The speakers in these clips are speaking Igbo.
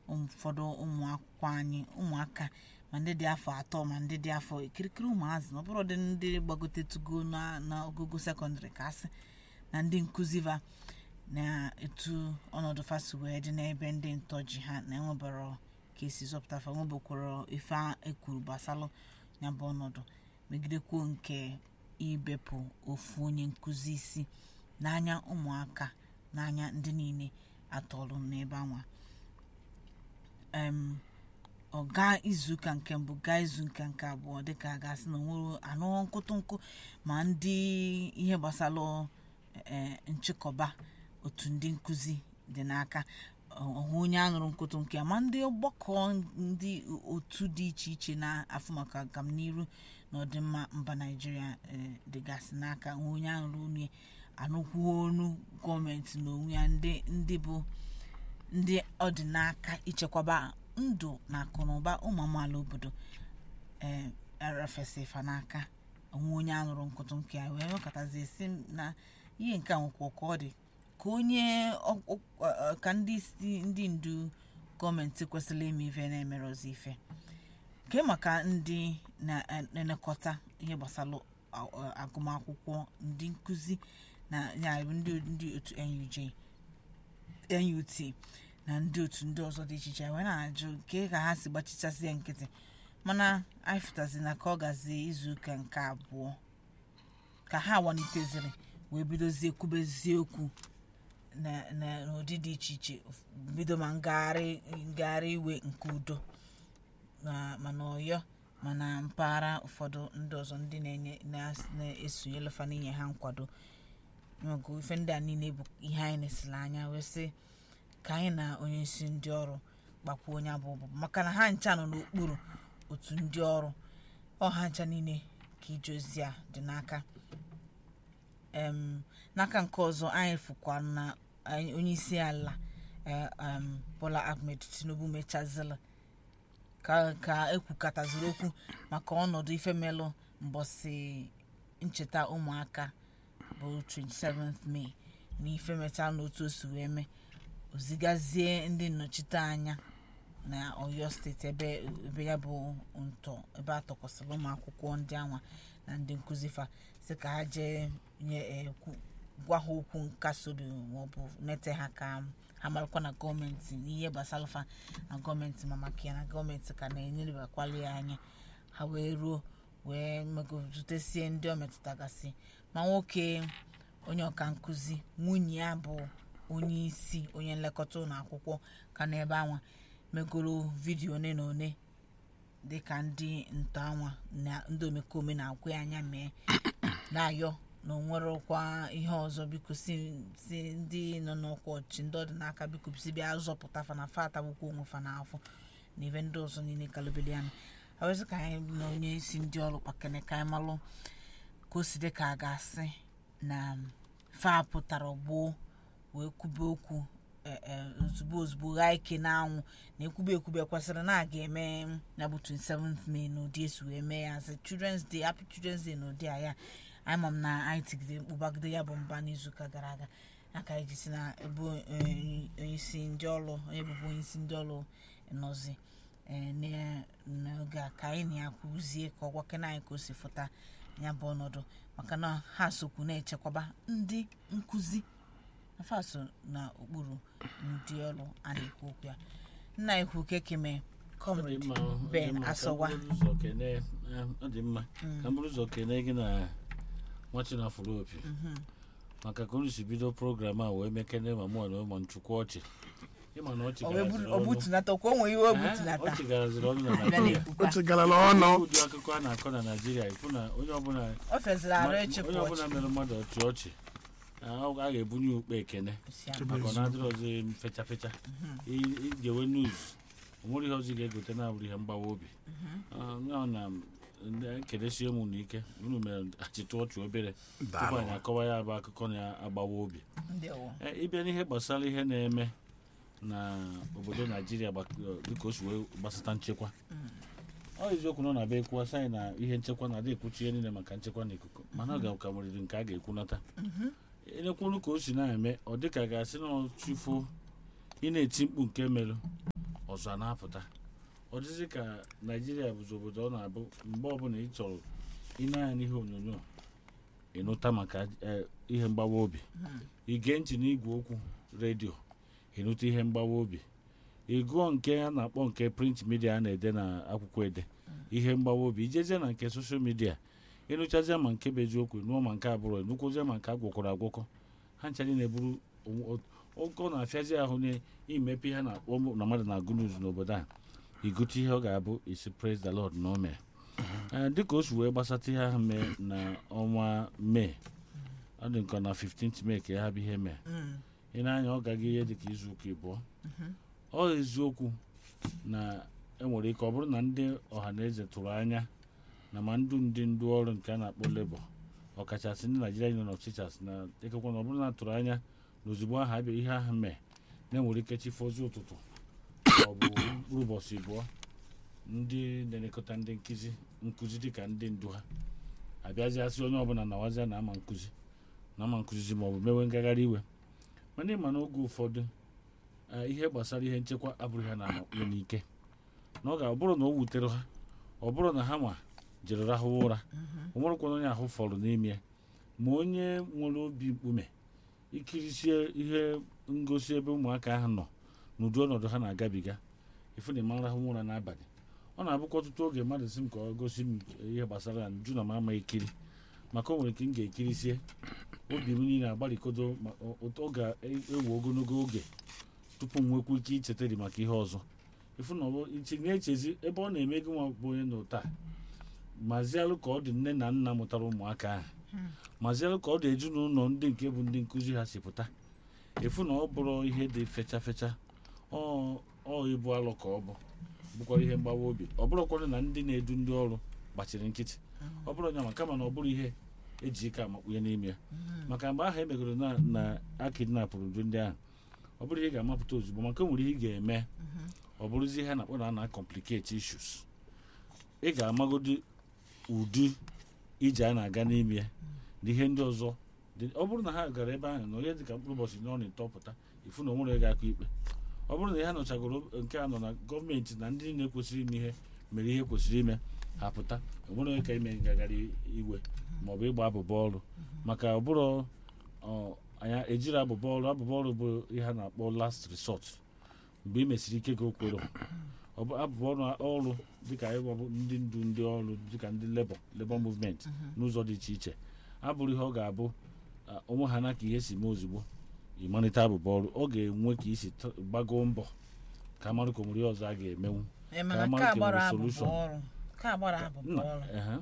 ụfọdụ ụmụ akwụkwọ anyị ụmụaka ma ndị dị afọ atọ ma ndị dị afọ kirikiri ụmụazị na ọbụrụ dị ndị gbagotetugo na n'ogogo sekọndịrị ka asị na ndị nkụzi va na etu ọnọdụ fasi wee dị n'ebe ndị ntọ ji ha na enwebara ka esi zọpụta fa nwebekwara ife a ekwuru gbasalụ ya bụ ọnọdụ megidekwuo nke ibepụ ofu onye nkụzi isi n'anya ụmụaka n'anya ndị niile atọlụ n'ebe anwa em ọ gaa izuụka nke mbụ gaa izuụka nke abụọ dịka a ga-asị na onwere anụ nkụtụnkụ ma ndị ihe gbasara ee nchịkọba otu ndị nkụzi dị n'aka ọhụ onye anụrụ nkụtụ nke ma ndị ọgbakọ ndị otu dị iche iche na-afụ maka agamniru na ọdịmma mba naijiria ee, dịgasị n'aka hụ onye anụrụ onye anụkwuo onu gọọmenti na onwe ya ndị ndị bụ ndị ọ dị n'aka ichekwaba ndụ na akụnụba ụmụ amaala obodo ee erefesi fa n'aka onwe onye anụrụ nkụtụ nke ya wee nwekọtazie si m na ihe nke a nwekwa ka ọ dị ka onye ọ- ọ- ọ- ka ndị isi ndị ndu gọọmenti kwesịrị ime ife na-emere ọzọ ife nke maka ndị na-elekọta ihe gbasara a- a- agụmakwụkwọ ndị nkụzi na ya bụ ndị ndị otu NUJ NUT na ndị otu ndị ọzọ dị iche iche wee na-ajụ nke ka ha si gbachichasị ya nkịtị mana anyị fụtazi na ka ọ gazi izuụka nke abụọ ka ha waliteziri wee bidozie kwubezie okwu na- na- n'ụdị dị iche iche bido ma ngagharị ngagharị iwe nke udo na mana ọyọ mana mpaghara ụfọdụ ndị ọzọ ndị na-enye na- na-esonyelefa n'inye ha nkwado nwego ife ndị a niile bụ ihe anyị nesiri anya wee sị ka anyị na onye isi ndị ọrụ gbakwuo onye abụ ọbụbụ maka na ha ncha nọ n'okpuru otu ndị ọrụ ọha ncha niile ka ije ozi a dị n'aka em n'aka nke ọzọ anyị fụkwa na anyị- onye isi ala eh, em, bola ahmed tinubu mechazila ka ka ekwukataziri okwu maka ọnọdụ ifemelụ mbọsị ncheta ụmụaka bụ 27th May na ife mechaa n'otu o si wee mee ozigazie ndị nnọchite anya na oyo steeti ebe ebe ya bụ ntọ ebe a tọkwasịrị ụmụ akwụkwọ ndị anwa na ndị nkụzi fa si ka ha jee nye eh, kwu- gwa ha okwu nkasi obi maọbụ nete ha ka ha marakwa na gọọmenti n'ihe gbasara fa na gọọmenti ma maka ya na gọọmenti ka na-enyelebakwali ya anya ha wee ruo wee megozutesie ndị o metụtagasị ma nwoke onye ọka nkụzi nwunye ya bụ onye isi onye nlekọta ụlọ akwụkwọ ka n'ebe anwa megoro vidiyo one na one dịka ndị nta anwa na ndị omekome na-agwa ya anya mee na-ayọ na onwerọkwa ihe ọzọ biko si si ndị nọ n'ọkwa ọchị ndị ọdịnaka biko si bịa zọpụta fa na fa atagbukwa onwe fa n'afọ na ebe ndị ọzọ niile kalobeli anụ awezi ka anyị na onye isi ndị ọrụ kpakene ka anyị malụ ka o si dị ka a ga-asị na fa pụtara gboo wee kwube okwu e- e, ozugbo ozugbo ghaa ike n'anwụ na ekwube ekwube kwesịrị na a ga-eme na bụ 27th May n'ụdị esi wee mee ya asị Children's Day Happy Children's Day n'ụdị a ya anyị ma m na anyị tigide mkpu bagide ya bụ mba n'izuụka gara aga aka anyị ji si na ebe onye isi ndị ọrụ onye bụbu onye isi ndị ọrụ nọzi ee, na- n'oge a ka anyị na ya kwuzie ka ọ gwakena anyị ka o si fụta ya bụ ọnọdụ maka na ha sokwu na-echekwaba ndị nkụzi afa so na okpuru ndị ọrụ a na-ekwu okwu ya nna ekwu kekeme comrade Ben Asọwa ọ dị mma ka m bụrụ ụzọ kene gị na nwachinafụrụ opi maka ka unu si bido program a wee mekene ma mụọ na ụmụ nchukwu ọchị ịma na ọchị o wee garaziri buru- o ọnụ. butunata kwa o nwere ihe o Eh, butunata ọchị garaziri ọnụ na bịa Naịjirịa na-ekwukwa o chegarala ọnụ ụdị akụkọ a na-akọ na Naịjirịa ịfụ na onye ọbụla o feziri arụ onye echekwa ọbụla ọchị mere mmadụ ọchị ọchị a a ga-ebunye ukpe ekene Si ama. Chebe maka ọ eziokwu. na-adịrị ọzọ fecha fecha I- ijewe news o nwere ihe ọzọ ị ga-egote na-abụrụ ihe mgbawa obi Ah, ya na ndị ekeresie m n'ike unu mere achịtụ ọchị obere tupu Daalụ. anyị akọwa ya bụ akụkọ na-agbawa obi Ndewo. Eh, ịbịa n'ihe gbasara ihe na-eme na obodo naijiria gbak- dịka o si wee gbasata nchekwa ọ eziokwu nọ na be ekwuwa sị anyị na ihe nchekwa na-adị ekwuchi ihe niile maka nchekwa na ikuku mana ọ ga-ka nweriri nke a ga-ekwunata elekwuru ka o si na-eme ọ dịka ga-asị na ọchụfo ị na-eti mkpu nke merụ ọzọ a na-apụta ọ dịzị ka naijiria bụzi obodo ọ na-abụ mgbe ọbụla ị chọrọ ịna-anya n'ihe onyonyo ịnụta maka eh, ihe mgbawa obi ige ntị n'igwe okwu redio ịnụta ihe mgbawa obi ịgụọ nke a na-akpọ nke print midia a na-ede na akwụkwọ ede ihe mgbawa obi ijezie na nke soshal midia ịnụchazie ma nke bụ eziokwu nụọ ma nke abụrụ nụkwụzie ma nke agwọkwọrọ agwọkọ ha nchadị na-eburu ụkọ na-afịazi ahụ n'imepe ihe na-akpọ mụ- na mmadụ na-agụ news n'obodo a igute ihe ọ ga-abụ isi praise the lord na o mee Ee, dịka o si wee gbasata ihe ahụ mee na ọnwa mee ọ dị nke na 15th mee ka ya bụ ihe mee ị na-anya ọ gaghị ihe dịka izu ụka ịbụọ ọ eziokwu na enwere ike ọ bụrụ na ndị ọha na eze tụrụ anya na ma ndụ ndị ndu ọrụ nke a na-akpọ lebọ ọkachasị ndị naijiria nọ n'ọchịchas na ekekwa na ọ bụrụ na atụrụ anya na ozugbo ahụ abịa ihe ahụ mee na-enwere ike chifozi ụtụtụ ọ bụ mkpụrụ ụbọchị abụọ ndị na-elekọta ndị nkụzi nkụzi dịka ndị ndu ha abịaziasị onye ọbụla nawazia na ama nkụzi na ama nkụzi ma ọ bụ mewe ngagharị iwe mana ịma n'oge ụfọdụ eh, ihe gbasara ihe nchekwa abụghị ha na-amakpụrụ n'ike na ọ ga-abụrụ na o wutere ha ọ bụrụ na ha nwa jere rahụwa ụra o nwerekwana onye ahụ fọrọ n'ime ya ma onye nwere obi mkpume ikirisie ihe ngosi ebe ụmụaka ahụ nọ n'ụdị ọnọdụ ha na-agabiga ifu na ịma rahụ ụra n'abalị ọ na-abụkwa ọtụtụ oge mmadụ si m ka ọ gosi m ihe gbasara ya nju na m ama ekiri maka o nwere ike m ga-ekirisie obi m niile agbalịkodo ma ọ- ọ ga-ewe ogologo oge tupu m nwekwa ike ichetari maka ihe ọzọ ifu na ọ bụ iche na-echezi ebe ọ na-eme gị nwa bụ onye na ụta mazialụ ka ọ dị nne na nna mụtara ụmụaka ahụ mazialụ ka ọ dị ezinụlọ ndị nke bụ ndị nkụzi ha si pụta efu na ọ bụrụ ihe dị fecha fecha ọ ọ ịbụ alụ ka ọ bụ bụkwara ihe mgbawa obi ọ bụrụkwanụ na ndị na-edu ndị ọrụ gbachiri nkịtị ọ bụrụ nya ma kama na ọ bụrụ ihe eji ike amakpunye n'ime ya maka mgbe ahụ emegoro na na akidnapụrụ uju ndị ahụ ọ bụrụ ihe ị ga-amapụta ozugbo maka o nwere ihe ị ga-eme ọ bụrụzi ihe a na-akpọ na a na-complicate issues ị ga-amagodi ụdị ije a na-aga n'ime ya na ihe ndị ọzọ dị- ọ bụrụ na ha gara ebe ahụ na onye dịka mkpụrụ ụbọchị na ọ na-etọpụta ifu na onwere ga-akụ ikpe ọ bụrụ na ihe nọchagoro nke a nọ na gọọmenti na ndị niile kwesịrị ime ihe mere ihe kwesịrị ime ha pụta enwere onye ka ime ngagharị iwe maọbụ ịgba abụba ọrụ maka ọ bụrụ ọ, anya ejiri abụba ọrụ abụba ọrụ bụ ihe a na-akpọ last resort mgbe ị mesịrị ike gị okwere ọ bụ abụba ọrụ ọrụ dịka ịgba bụ ndị ndu ndị ọrụ dịka ndị lebọ lebọ movement n'ụzọ dị iche iche abụrụ ihe ọ ga-abụ a, onwe ha na ka ihe si mee ozugbo ịmalite abụba ọrụ ọ ga-enwe ka isi t- gbagoo mbọ ka amarụ ka o nwere ihe ọzọ a ga-emenwu Ee, mana Ka nke Mark a gbara nwere abụba solution. ọrụ nke a gbara abụba nna ọrụ ehe.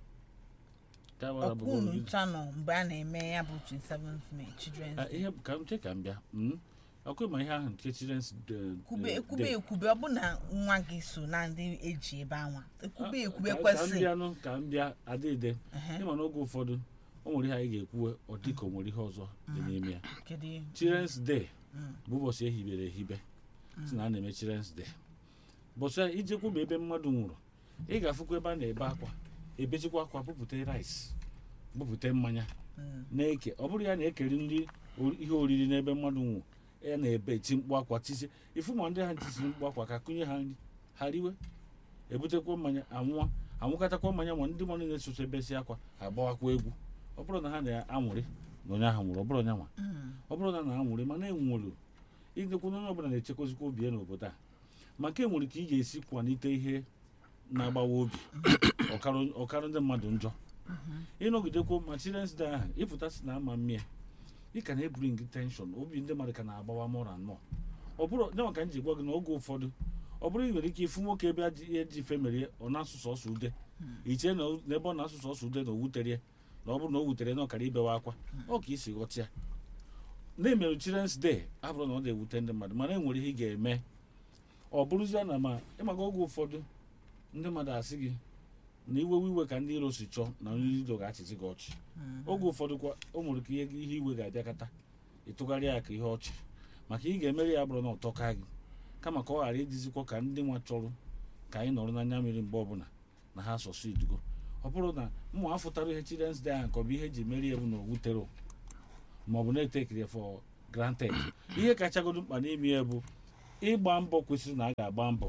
Ka gbara abụba ọkwa unu ọrụ gị. ncha nọ mgbe a na-eme ya bụ 27th May Children's Ah, Day ihe ka m che ka m bịa mm. ọkụ ma ihe ahụ nke children's Day- kwube Day- ekwube Day. ekwube ọ bụ na nwa gị so na ndị eji ebe anwa ekwube Ah, ekwube ka- ka m kwesị bịanụ ka m bịa adịde ịma n'oge ụfọdụ o nwere ihe anyị ga-ekwuwe ọ dị ka o nwere ihe ọzọ dị n'ime ya kedu ihe? children's day Mm. bụ ụbọchị ehibere ehibe si na a na-eme children's day ụbọchị a ijekwu ma ebe mmadụ nwụrụ ị ga-afụkwa ebe a na-ebe akwa ebechikwa akwa bupụta rice bupụta mmanya Mm. na-eke ọ bụrụ ya na-ekeri nri o- ihe oriri n'ebe mmadụ nwụ ya na-ebe eti mkpu akwa tisi ifu ma ndị ha tisiri mkpu akwa ka kụnye ha nri ha riwe ebutekwa mmanya anwụọ anwụkọtakwa mmanya ma ndị mmadụ na-esocha ebesi akwa agbawakwa egwu ọ bụrụ na ha na-anwụrị na onye ahụ nwụrụ ọ bụrụ onye nwa Mm. ọ bụrụ na na-anwụrị mana enwere idekwu na onye ọbụla na-echekwazikwa obi ya n'obodo a maka enwere ka ị ga-esi kwalite ihe na-agbawa obi ọkarụ ọkarụ ndị mmadụ njọ ịnọgidekwu ma children's day ahụ ịpụta si na ama mmịa ị ka na-ebring tenshọn obi ndị mmadụ ka na-agbawa mụra nnọọ ọ bụrụ nye maka m ji gwa gị n'oge ụfọdụ ọ bụrụ ị nwere ike ịfụ nwoke ebe aji- ihe ji femerie ọ na-asụ sọsọ ude iche na o- n'ebe ọ na-asụ sọsọ ude na o wutere ya na ọ bụrụ na o wutere na ọ kara ibewe akwa ọ ka isi ghọta ya na-emerụ children's day abụrụ na ọ na-ewute ndị mmadụ mana enwere ihe ị ga-eme ọ bụrụzie na ma ịmaka oge ụfọdụ ndị mmadụ asị gị na iwewe iwe ka ndị iro si chọọ na onye iro ga-achịzi gị ọchị oge ụfọdụ kwa o nwere ka ihe ihe iwe ga-abịakọta ịtụgharị ya ka ihe ọchị maka ị ga-emeri ya bụrụ na ụtọ ka gị kama ka ọ ghara ịdịzikwa ka ndị nwa chọrọ ka anyị nọrọ n'anya mmiri mgbe ọbụla na ha asọsụ idugo ọ bụrụ na ụmụ afụtara ihe children's day ahụ ka ọ bụ ihe eji meri ya bụ na owutere ma ọ bụ na-etekiri ya for granted ihe kachagodo mkpa n'ime ya bụ ịgba mbọ kwesịrị na a ga-agba mbọ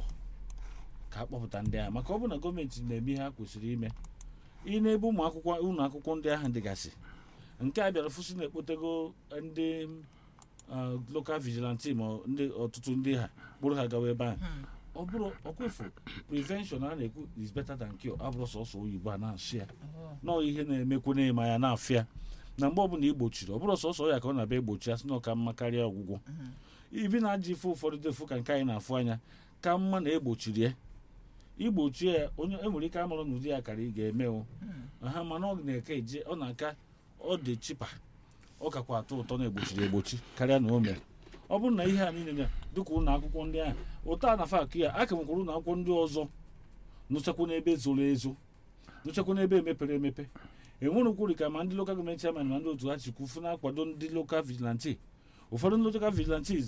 ka a kpọpụta ndị agha maka ọ bụ na gọọmenti na-eme ihe ha kwesịrị ime ị na-ebe ụmụ akwụkwọ ụlọ akwụkwọ ndị ahụ dịgasị nke a bịara fụsị na-ekpotego ndị ah, local vigilante ma ọ ndị ọtụtụ ndị ha kpụrụ ha gawa ebe ahụ ọ bụrụ ọkwefu prevention a na-ekwu is better than cure abụrụ sọsọ oyibo a na-asụ ya nọọ ihe na-emekwu na-eme ya na-afịa na mgbe ọbụla igbochiri ọ bụrụ sọsọ ya ka ọ na-abịa egbochi ya sị na ọ ka mma karịa ọgwụgwọ ibi na-aja ife ụfọdụ defu ka nke anyị na-afụ anya ka mma na egbochiri ya igbochie ya onye enwere ike amụrụ n'ụdị ya kara ị ga-eme o ha mana ọ na-eke eje ọ na-aka ọ dị chipa ọ kakwa atọ ụtọ na-egbochiri egbochi karịa na o mere ọ bụrụ na ihe a niile ya dịka ụlọ akwụkwọ ndị ahụ ụtọ a na fakụ ya aka nwekwara ụlọ akwụkwọ ndị ọzọ nụchakwa n'ebe zoro ezo nụchakwa n'ebe emepere emepe enwere kwuru ka ma ndị lokal gọọmenti chairman ma ndị otu ha chikwu na-akwado ndị lokal vigilante ụfọdụ ndị lokal vigilantes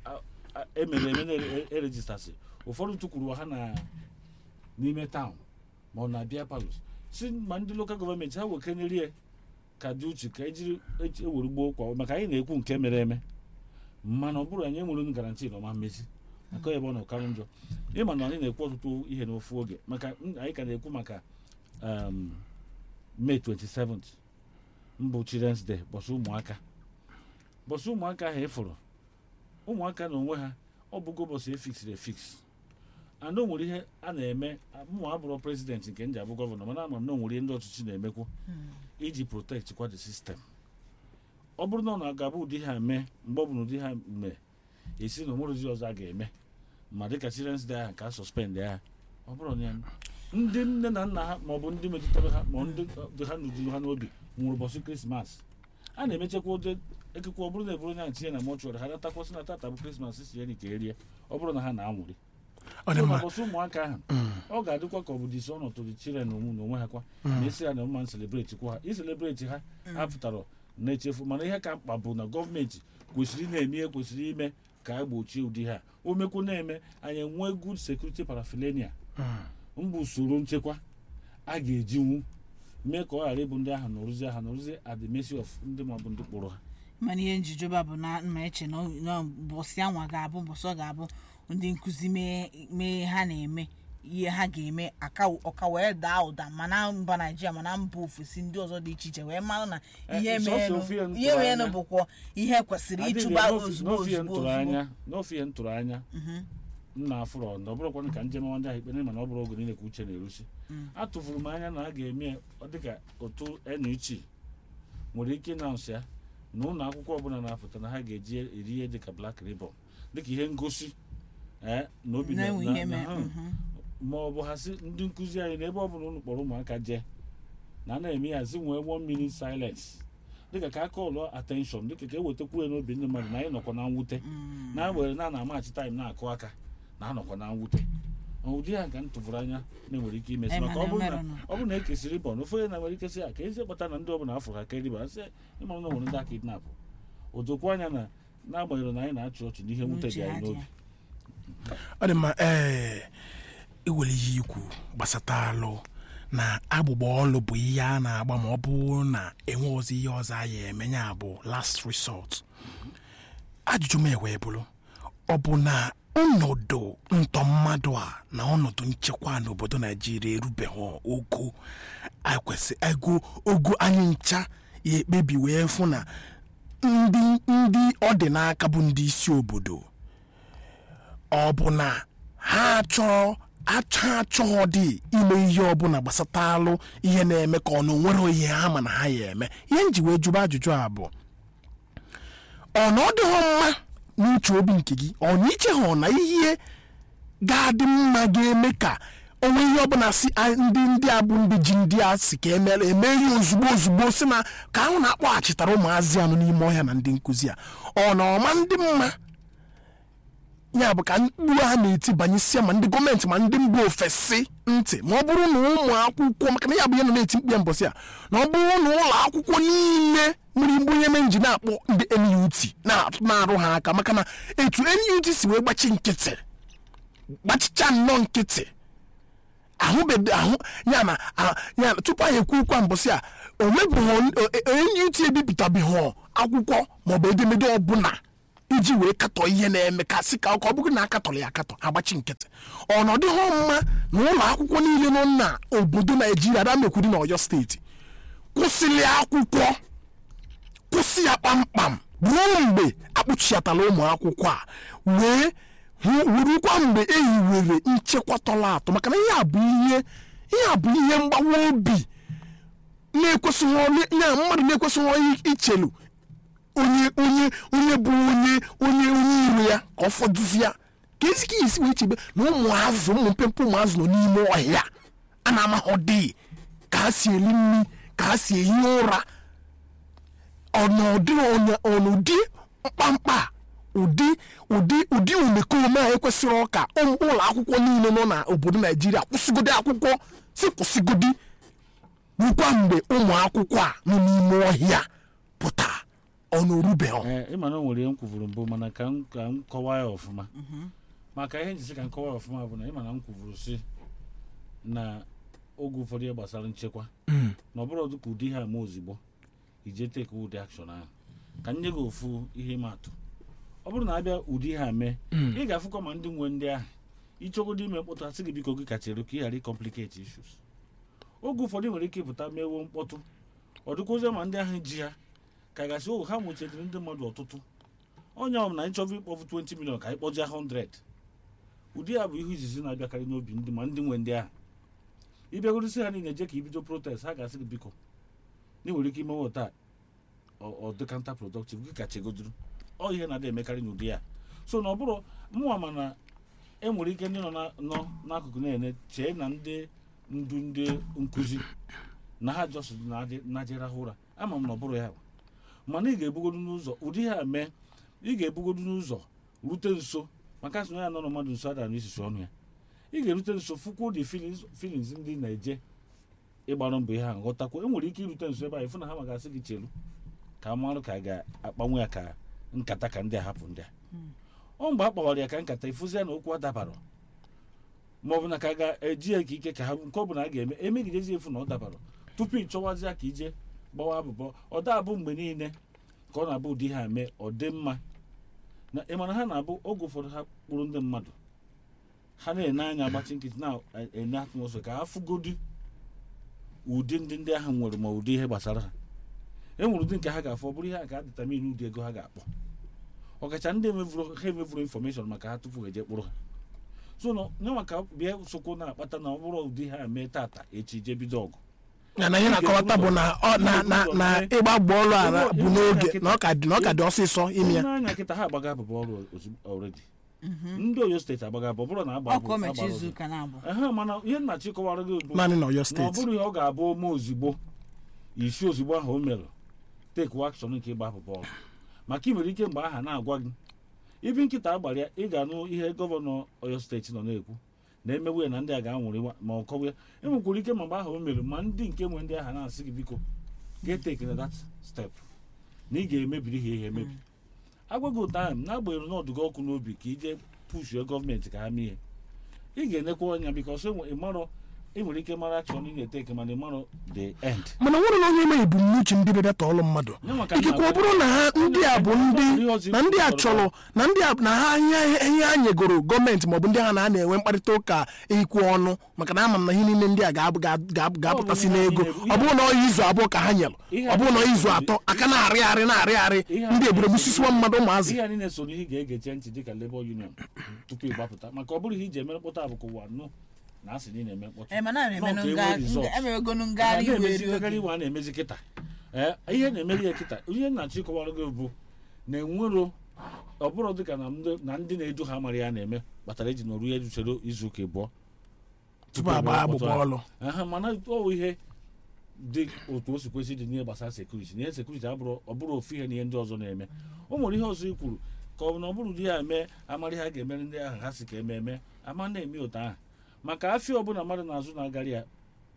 emere eme na-erejistasị ụfọdụ tụkwuru ha na n'ime taụn ma ọ na-abịa palos si ma ndị lokal gọọmenti ha wekenyere ya ka dị uche ka ejiri eji- ewere gboo kwa maka anyị na-ekwu nke mere eme mana ọ bụrụ anyị enwere unu garanti na ọma mmezi aka ebe ọ na ọkarụ njọ ịma na anyị na-ekwu ọtụtụ ihe n'ofu oge maka m- anyị ka na-ekwu maka um, May 27th mbụ Children's Day bọsụ ụmụaka bọsụ ụmụaka ahụ ịfụrụ ụmụaka na onwe ha ọ bụgo bọsụ efiksiri efiks and o nwere ihe a na-eme mụ abụrụ prezidenti nke ndị abụ gọvanọ mana ama m na o nwere ihe ndị ọchịchị na-emekwu iji protect kwa the system ọ bụrụ na ọ na-agabụ ụdị ha mee mgbe ọ bụ na ụdị ha mee esi na onwerezi ọzọ a ga-eme ma dịka children's day ahụ ka a suspend ya ọ bụrụ na ya ndị nne na nna ha maọbụ ndị metụtara ha ma ndị dị ha n'uju ha n'obi nwụrụ ụbọchị krismas a na-emechakwa ụdị ekekwe ọ bụrụ na eburu onye ahụ tinye na mọchụarị ha natakwasị na tata bụ krismas si ya ka erie ọ bụrụ na ha na-anwụrị ọ dị mma ụbọchị ụmụaka ahụ ọ ga-adịkwa ka ọ bụ disi ọnọdụ dị chiren onwe na onwe ha kwa na esi ya na mma nselebreti kwa ha iselebreti ha ha pụtara na-echefu mana ihe ka mkpa bụ na gọọmenti kwesịrị ị na-eme ihe kwesịrị ime ka a gbochie ụdị ha o mekwu na-eme anyị enwee good security paraphernalia mbụ usoro nchekwa a ga-ejinwu mee ka ọ ghara ịbụ ndị ahụ nọrụzie ha nọrụzie at the mercy of ndị maọbụ ndị kpụrụ ha mana ihe njijoba bụ na mma eche na ọ- na mbọsị anwa ga-abụ mbọsị ọ ga-abụ ndị nkụzi mee mee ha na-eme ihe ha ga-eme aka ọka wee daa ụda mana mba naijiria mana mba ofesi ndị ọzọ dị iche iche wee mara na Eh, ihe sọsọ meenụ ofu ihe m ihe tụrụ meenụ anya. bụkwa ihe kwesịrị ịchụba Adịghị, ozugbo n'ofe ihe m ozugbo tụrụ ozugbo anya n'ofe ihe m tụrụ anya nna afụrọ na ọ bụrụkwa ka njem ndị ahụ ikpe mana ọ bụrụ oge niile ka uche na-erusi atụfuru m anya na a ga-eme ya ọ dịka otu NUT nwere ike ịnaụnsị ya na ụlọ akwụkwọ ọbụla na-apụta na ha ga-eji eri ihe dịka Black Ribbon dịka ihe ngosi eh, na obi na- na-enwe na- ihe na- mee ha- mhm. ma ọ bụ ha sị ndị nkụzi anyị n'ebe ọ bụla unu kpọrọ ụmụaka jee na a na-eme ya zi nwee one minute silence dịka ka aka ụlọ attention dịka ka ewetakwu ya n'obi ndị mmadụ na anyị nọkwa na mwute na were na na amachi taịm na-akụ aka na anọkwa na mwute Ọ ụdị ya ka m tụfuru anya na-enwere ike imesi Eh, maka ọ mana bụrụ na emerụ nụ. ọ bụrụ na ekesịrị bọọlụ ofe onye na-nwere ike sị ya ka ezi kpata na ndị ọbụla afọ ha ka eriba sị ịmara na o nwere ndị aka kidnap o dokwa anya na n'agbanyeghị na anyị na-achị ọchị n'ihe mwute dị N'uche anyị ha dị n'obi ya. ọ dị mma ee iwere ihe ikwu gbasata alụ na agbụgba ọlụ bụ ihe a na-agba ma ọ bụrụ na enwe ọzọ ihe ọzọ a ya eme ya bụ last resort ajụjụ m ewee bụrụ ọ bụ na ọnọdụ ntọ mmadụ a na ọnọdụ nchekwa n'obodo naijiria erubeghị ogo akwesị ego ogo anyị ncha ya ekpebi wee fụ na ndị ndị ọ dị n'aka bụ ndị isi obodo ọ bụ na ha chọọ achọ achọghọ dị ime ihe ọbụla gbasatalụ ihe na-eme ka ọ na onwere ihe ha ma na ha ya eme ihe nji wee jụba ajụjụ a bụ ọ na ọ dịghọ mma n'uche obi nke gị ọ na iche ha na ihe ga-adị mma ga-eme ka onwe ihe ọbụla si a- ndị ndị a bụ ndị ji ndị a si ka emere emeri ozugbo ozugbo si na ka ahụ na-akpọghachitara ụmụazị anụ n'ime ọhịa na ndị nkụzi a ọ na ọma ndị mma ya bụ ka mkpụrụ ha na-eti banyesia ma ndị gọọmenti ma ndị mba ofesi ntị ma ọ bụrụ na ụmụ akwụkwọ maka na ya bụ ihe nọ na-eti mkpu ya mbọsị a na ọ bụrụ na ụlọ akwụkwọ niile nwere mgbe onye me nji na-akpọ ndị NUT na- na-arụ ha aka maka na etu NUT si wee gbachi nkịtị gbachicha nnọọ nkịtị ahụbedo ahụ ya na a- ya na tupu anyị ekwu okwu a mbọsị a o mebụghị NUT ebipụtabeghị akwụkwọ maọbụ edemede ọbụla iji wee katọ ihe na-eme ka sị ka ka ọ bụrụ na akatọrọ ya akatọ agbachi nkịtị ọnọdụ ha mma na ụlọ akwụkwọ niile nọ na obodo naijiria adamekwuri na ọyọ steeti kwụsịrị akwụkwọ kwụsị ya kpamkpam ruo mgbe akpụchiatala ụmụ akwụkwọ a wee hụ- wurukwa mgbe e hiwere nchekwa tọrọ atọ maka na ihe a bụ ihe ihe a bụ ihe mgbawa obi na-ekwesịghị onye- ya mmadụ na-ekwesịghị ichelu onye onye onye bụ onye onye onye iro ya ka ọ fọdụzi ya ka ezi ka isi wee chebe na ụmụ azụ ụmụ mpempe ụmụ azụ nọ n'ime ọhịa a na-amaghọ dị ka ha si eri nri ka ha si ehi ụra ọnọdụ ọnya- ọnụdị mkpamkpa a, ụdị ụdị ụdị omekome a ekwesịrị ọka ụmụ- ụlọ akwụkwọ niile nọ n'obodo naijiria kwụsịgodi akwụkwọ si kwụsịgodi rukwa mgbe ụmụ akwụkwọ a nọ n'ime ọhịa pụta ọnụ orubeghị ee ịma na o nwere ihe m kwuvuru mbụ mana ka m ka m kọwaa ya ọfụma maka ihe njisi ka m kọwaa ya ọfụma bụ na ịma na m kwuvuru si na oge ụfọdụ ihe gbasara nchekwa na ọ bụrụ ka ụdị ihe ama ozugbo ije teke ụdị akshọn ahụ ka m nye gị ofu ihe ịma atụ ọ bụrụ na abịa ụdị ihe a mee ị ga-afụkwa ma ndị nwe ndị ahụ ịchọgodo ime mkpọtụ asị gị biko gị kachere ka ị ghara ịkọmpliketi ishus oge ụfọdụ nwere ike ịpụta mewo mkpọtụ ọ dịkwụzie ma ndị ahụ ji ha ka gasị o ha nwechadịrị ndị mmadụ ọtụtụ onye ọbụla anyị chọrọ ịkpọfu 20 million ka anyị kpọjie 100 ụdị ya bụ ihe izizi na-abịakarị n'obi ndị ma ndị nwe ndị ahụ ịbịagorisi ha niile je ka ibido protest ha ga-asị gị biko na ị nwere ike imewe taa ọ dị kanta productive gị ka chegoduru ọ ihe na-adị emekarị n'ụdị ya so na ọ bụrụ mụnwa mana e nwere ike ndị nọ na- nọ n'akụkụ na-ene chee na ndị ndu ndị nkụzi na ha jọs na-ajerahụ ụra ama m na ọ bụrụ ya bụ mana ị ga-ebugodu n'ụzọ ụdị ha mee ị ga-ebugodu n'ụzọ rute nso maka sị na ya nọ na mmadụ nso adara n'isisi ọnụ ya ị ga-erute nso fụkwuo dị filins ndị na-eje ịgbarụ mbọ ihe ha nghọtakwa e nwere ike irute nso ebe a ịfụ na ha ma ga-asị gị chelu ka a marụ ka a ga-akpanwe ya ka nkata ka ndị a hapụ ndị a ọ mgbe a kpawara ya ka nkata ịfụzi ya na okwu adabara ma ọ bụ na ka a ga-eji ya ka ike ka ha nke ọ bụla a ga-eme emegidezi efu na ọ dabara tupu ị chọwazi ya ka ije gbawa abụbọ ọ da abụ mgbe niile ka ọ na-abụ ụdị ha mee ọ dị mma na ịmara ha na-abụ oge ụfọdụ ha kpụrụ ndị mmadụ ha na-ene anya agbachi nkịtị na-ene atmosfe ka ha fụgodi ụdị ndị ndị ahụ nwere ma ụdị ihe gbasara ha e nwere ụdị nke ha ga-afụ ọ bụrụ ihe a ka determine ụdị ego ha ga-akpọ ọkacha ndị emevuru ha emevuru infọmeshọn maka ha tupu ha eje kpụrụ ha so na nye maka bịa sokwo na-akpata na ọ bụrụ ụdị ha mee tata echi jee bido ọgụ ya na ihe na-akọwata bụ na ọ na na na ịgba bọọlụ ara bụ n'oge na ọ ka dị na ọ ka dị ọsịsọ ime ya n'anya kịta ha agbaga abụbọ ọrụ ozugbo already ndị oyo steeti agbaga abụbọ bụrụ na agba ọkụ mechi agbara izu ọzọ. ụka na-abụ ehe mana ihe nnachi kọwara gị bụ naanị na ọyọ na ọ steeti bụrụ ihe ọ ga-abụ ome ozugbo isi ozugbo ahụ o mere take action nke ịgba abụbọ ọrụ maka ị nwere ike mgbe aha na-agwa gị ibi nkịta agbara ya ị ga-anụ ihe gọvanọ oyo steeti nọ na-ekwu na emewe ya na ndị a ga-anwụrị ma ọ kọwa ya enwekwara ike ma mgbe ahụ o mere ma ndị nke nwe ndị aha na-asị gị biko ga-eteke na that step na ị ga-emebiri ha ihe emebi agwaghị ụta ahụ n'agbanyeghị na ọdụgo ọkụ n'obi ka ije pushue gọọmenti ka ha mee ihe ị ga-enekwa anya bikos ịmarọ ị nwere ike mara akshọn ị na-eteke mana ịmarọ the end mana nwere na onye eme ebumnuche ndị be data ọlụ mmadụ Ya maka ikekwe na- ọ bụrụ na ha ndị a bụ ndị na ndị a chọrọ na ndị a na ha ihe ihe ha nyegoro gọọmenti maọbụ ndị ha na a na-enwe mkparịta ụka ikwu ọnụ maka na ama m na ihe niile ndị a ga-abụ- ga- ga- ga-apụtasị Ọ bụ ihe n'ego ha niile- ọ bụrụ na ọ izu abụọ ka ha nyelụ Ihe ọ bụrụ na ha izu niile- atọ aka na-arị arị na-arị arị Ihe ndị ha eburo niile- gbusisiwa mmadụ ụmụazị ihe a niile so n'ihe ị ga-egeche ntị dịka Labour Union tupu ịgbapụta maka ọ bụrụ ihe iji eme mkpọtụ a bụ ka ụwa nụ na asị na ị na-eme mkpọtụ ee mana Nọ ka e nwee results. emewegonu a ngagharị iwe na-emezi eri ngagharị oge iwe a na-emezi kịta ee ihe na-emeri ya kịta ihe nnachi kọwara gị bụ na enwero ọ bụrụ dịka na ndị- na ndị na-edu ha mara ya na-eme kpatara eji nọrụ ya usoro izu ụka ịbụọ tupu agba agbụgba ọlụ aha mana ọ ihe dị otu o si kwesị dị n'ihe gbasara sekuriti na ihe sekuriti abụrụ ọ bụrụ ofu ihe na ihe ndị ọzọ na-eme o nwere ihe ọzọ i kwuru ka ọ bụ na ọ bụrụ di ya eme amara ha ga-emere ndị ahụ ha si ka eme eme ama na-eme ụta ahụ maka afịa ọbụla mmadụ na-azụ na-agarị ya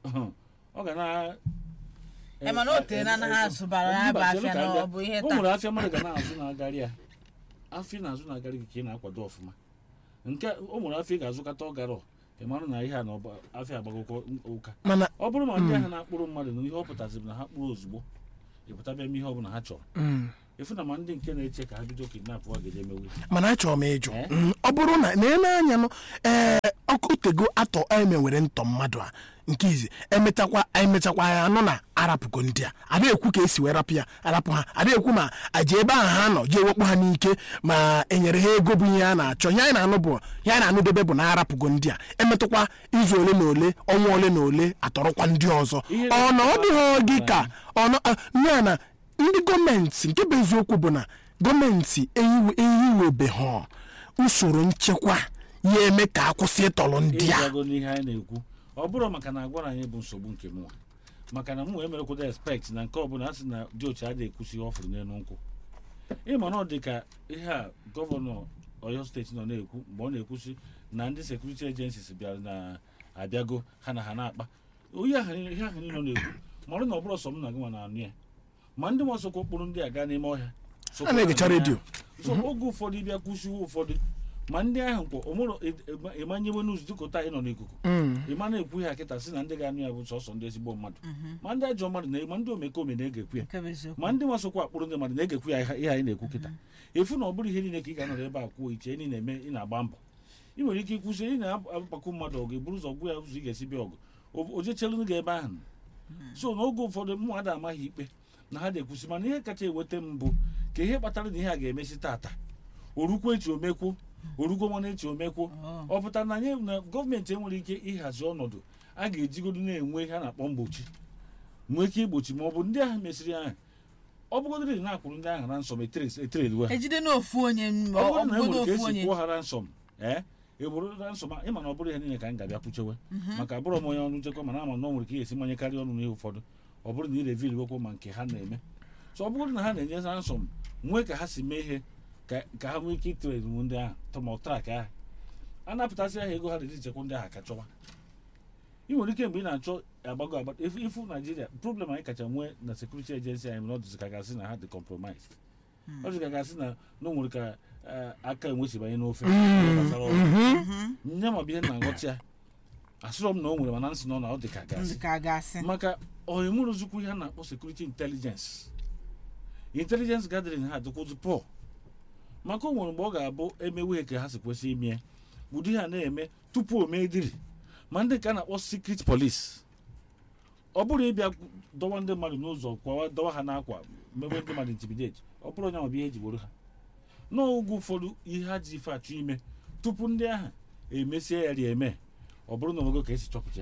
ọ ga na Ee, mana o tee na anaghị azụbara ya bụ Mba, afịa chere ka na abịa. ọ bụ ihe o taa nwere afịa mmadụ ga na-azụ na-agarị ya afịa na-azụ na-agarị gị ka ị na-akwado ọfụma nke o nwere afịa ị ga-azụkata ọgara ị mara na ihe a na ọba- afịa agbagokwa ụka mana ọ bụrụ ma ndị ahụ na-akpụrụ mmadụ na ihe ọ pụtaziri na ha kpụrụ ozugbo ịpụta bịa eme ihe ọbụla ha chọrọ mm, efu na ma ndị nke na-eche ka ha bido kidnap wa ga emewe mana achọrọ m ịjụ Eh? Mm, ọ bụrụ na na-ele anya nụ ee ọkụ tego atọ emewere ntọ mmadụ a nke izi emechakwa emechakwa ya anụ na arapụgo ndị a ada ekwu ka esi wee rapụ ya arapụ ha ada ekwu ma aji ebe ahụ ha nọ jee wekpu ha n'ike ma enyere ha ego bụ ihe a na-achọ ihe anyị na-anụ bụ ihe anyị na-anụdebe bụ na arapụgo ndị a emetụkwa izu ole na ole ọnwa ole na ole atọrọkwa ndị ọzọ Ihe ọ na ọ dịghị gị ka na- ọ nọ a- ya na ndị gọọmenti nke bụ eziokwu bụ na gọọmenti ehiwe- ehiwebeghị usoro nchekwa ya eme ka akwụsị ịtọrọ ndị a ịgwago n'ihe anyị na-ekwu ọ bụrụ maka na agwara anyị bụ nsogbu nke mụnwa maka na mụnwa emerekwado expect na nke ọbụla a sị na dị otu adịghị ekwusi ihe ọ fụrụ n'elu nkwụ ịma na ọ dị ka ihe a gọvanọ oyo steeti nọ na-ekwu mgbe ọ na-ekwusi na ndị sekuriti agencies bịara na abịago ha na ha na-akpa onye ahụ niile- ihe ahụ niile ọ na-ekwu marụ na ọ bụrụ sọ m na gị nwa na-anụ ya ma ndị mọsokwa okporo ndị a gaa n'ime ọhịa a na-egecha redio so oge ụfọdụ ịbịa kwụsịwo ụfọdụ ma ndị ahụ kwọ omụrụ ịmanyewe n'ụzọ dịka ụta ị nọ n'ikuku ịma na-ekwu ya kịta si na ndị ga-anụ ya bụ sọsọ ndị ezigbo mmadụ ma ndị ajọ mmadụ na ma ndị omekome na-egekwu ya nke bụ eziokwu ma ndị masokwa akpụrụ ndị mmadụ na-egekwu ya ihe anyị na-ekwu kịta efu na ọ bụrụ ihe niile ka ị ga-anọrọ ebe a kwuo iche ị na-eme ị na-agba mbọ ị nwere ike ịkwụsị ị na-akpakọ mmadụ ọgụ eburu ụzọ gwa ya ụzọ ị ga-esi bịa ọgụ o- o jechelu gị ebe ahụ so n'oge ụfọdụ mmadụ amaghị ikpe na ha na-ekwusi mana ihe kacha eweta m bụ ka ihe kpatara na ihe a ga-emesi tata orukwu echi omekwu orukwu nwana echi omekwu Oh. ọ pụtara na anyị na gọọmenti enwere ike ịhazi ọnọdụ a ga-ejigodo na-enwe ihe a na-akpọ mgbochi nwee ike igbochi ma ọ bụ ndị ahụ mesịrị ahụ ọ bụgodịrị na akwụrụ ndị ahụ na nsọm etereliwe ha ejide n'ofu onye m- ọ ọ bụrụ na e bụgodo nwere ka ofu esi onye kwụọ ha ransom ee eburu ransom a- ịma na ọ bụrụ ihe niile ka m ga-abịa kwuchewe maka abụrọ m onye ọrụ nchekwa mana ama na ọ nwere ka ị ga-esi manye karịa ọnụ n'ihe ụfọdụ ọ bụrụ na ị revil wekwo ma nke ha na-eme so ọ bụrụ na ha na-enye ransom nwee ka ha si mee ihe ka ka ha nwee ike itere m ndị ahụ tọmọtrak ahụ a napụtasị ahụ ego ha na-eji chekwa ndị ahụ ka chọwa ị nwere ike mgbe ị na-achọ agbago agbata ifu ifu naijiria problem anyị kacha nwee na sekuriti agency anyị mere ọ dịzị ka gasị na ha dị compromised ọ dịzị ka gasị na na o nwere ka eh, aka enwe si banye n'ofe ihe gbasara ọrụ nye ma bụ ihe na-aghọta ya asịrọ m na o nwere mana nsị nọ na ọ dị ka gasị ndị ka a ga-asị maka ọhemụrụzukwu ihe a na-akpọ sekuriti intelijens intelijens gathering ha dịkwụzụ pọ maka o nwere mgbe ọ ga-abụ emewe ka ha si kwesị ime ụdị ha na-eme tupu o mee diri ma ndị ka a na-akpọ secret police ọ bụrụ ịbịa dọwa ndị mmadụ n'ụzọ kwawa dọwa ha n'akwa mewe ndị mmadụ intimidate ọ bụrụ onye ma bụ ihe eji gboro ha n'oge ụfọdụ ihe ha ji ife achọ ime tupu ndị ahụ emesie ya rie eme ọ bụrụ na onwego ka esi chọpụta ya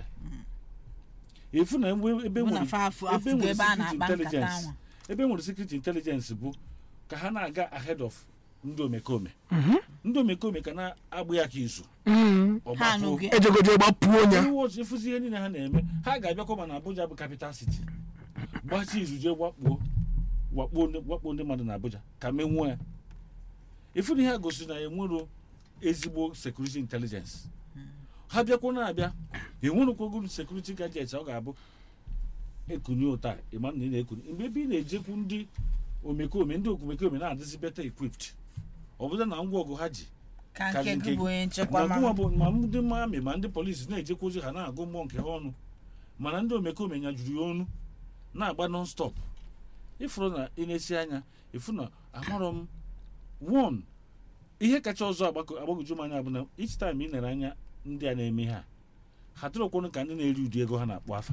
efu na ebe ebe bụ na nwere fa afụ ebe afụgo nwere ebe a secret na-akpa nkata intelligence anwa ebe nwere secret intelligence bụ ka ha na-aga ahead of ndị omekome ndị omekome ka na-agbụ ya ka izu ha ọgbafuo anụghị ejegoje gbapụo onye Ndị uwe ojii ịfụzi ihe niile ha na-eme ha ga-abịakwa ma na Abuja bụ capital city gbachi izu jee wakpuo wakpuo ndị- wakpuo ndị mmadụ na Abuja ka menwuo ya ifu na ihe a gosiri na enwero ezigbo security intelligence ha bịakwa na-abịa enwerụkwago security gadgets ọ ga-abụ ekunye ụta ịma na ị na-ekuni mgbe ebe ị na-ejekwu ndị omekome ndị okomekome na-adịzi better equipped ọ bụla na ngwa ọgụ ha ji ka Kazi nke nke gị gị. bụ onye nchekwa ma ma gụnwa bụ ma ndị mami ma ndị polisi na-ejekwa ozi ha na-agụ mmụọ nke ha ọnụ mana ndị omekome nyajuru ya ọnụ na-agba non stop ịfụrụ na ị na-esi anya ịfụ na amarọ m one ihe kacha ọzọ agbako- agbagoju m anya bụ na each time ị nere anya ndị a na-eme ha ha dịrọkwanụ ka ndị na-eri ụdị ego ha na-akpọ afa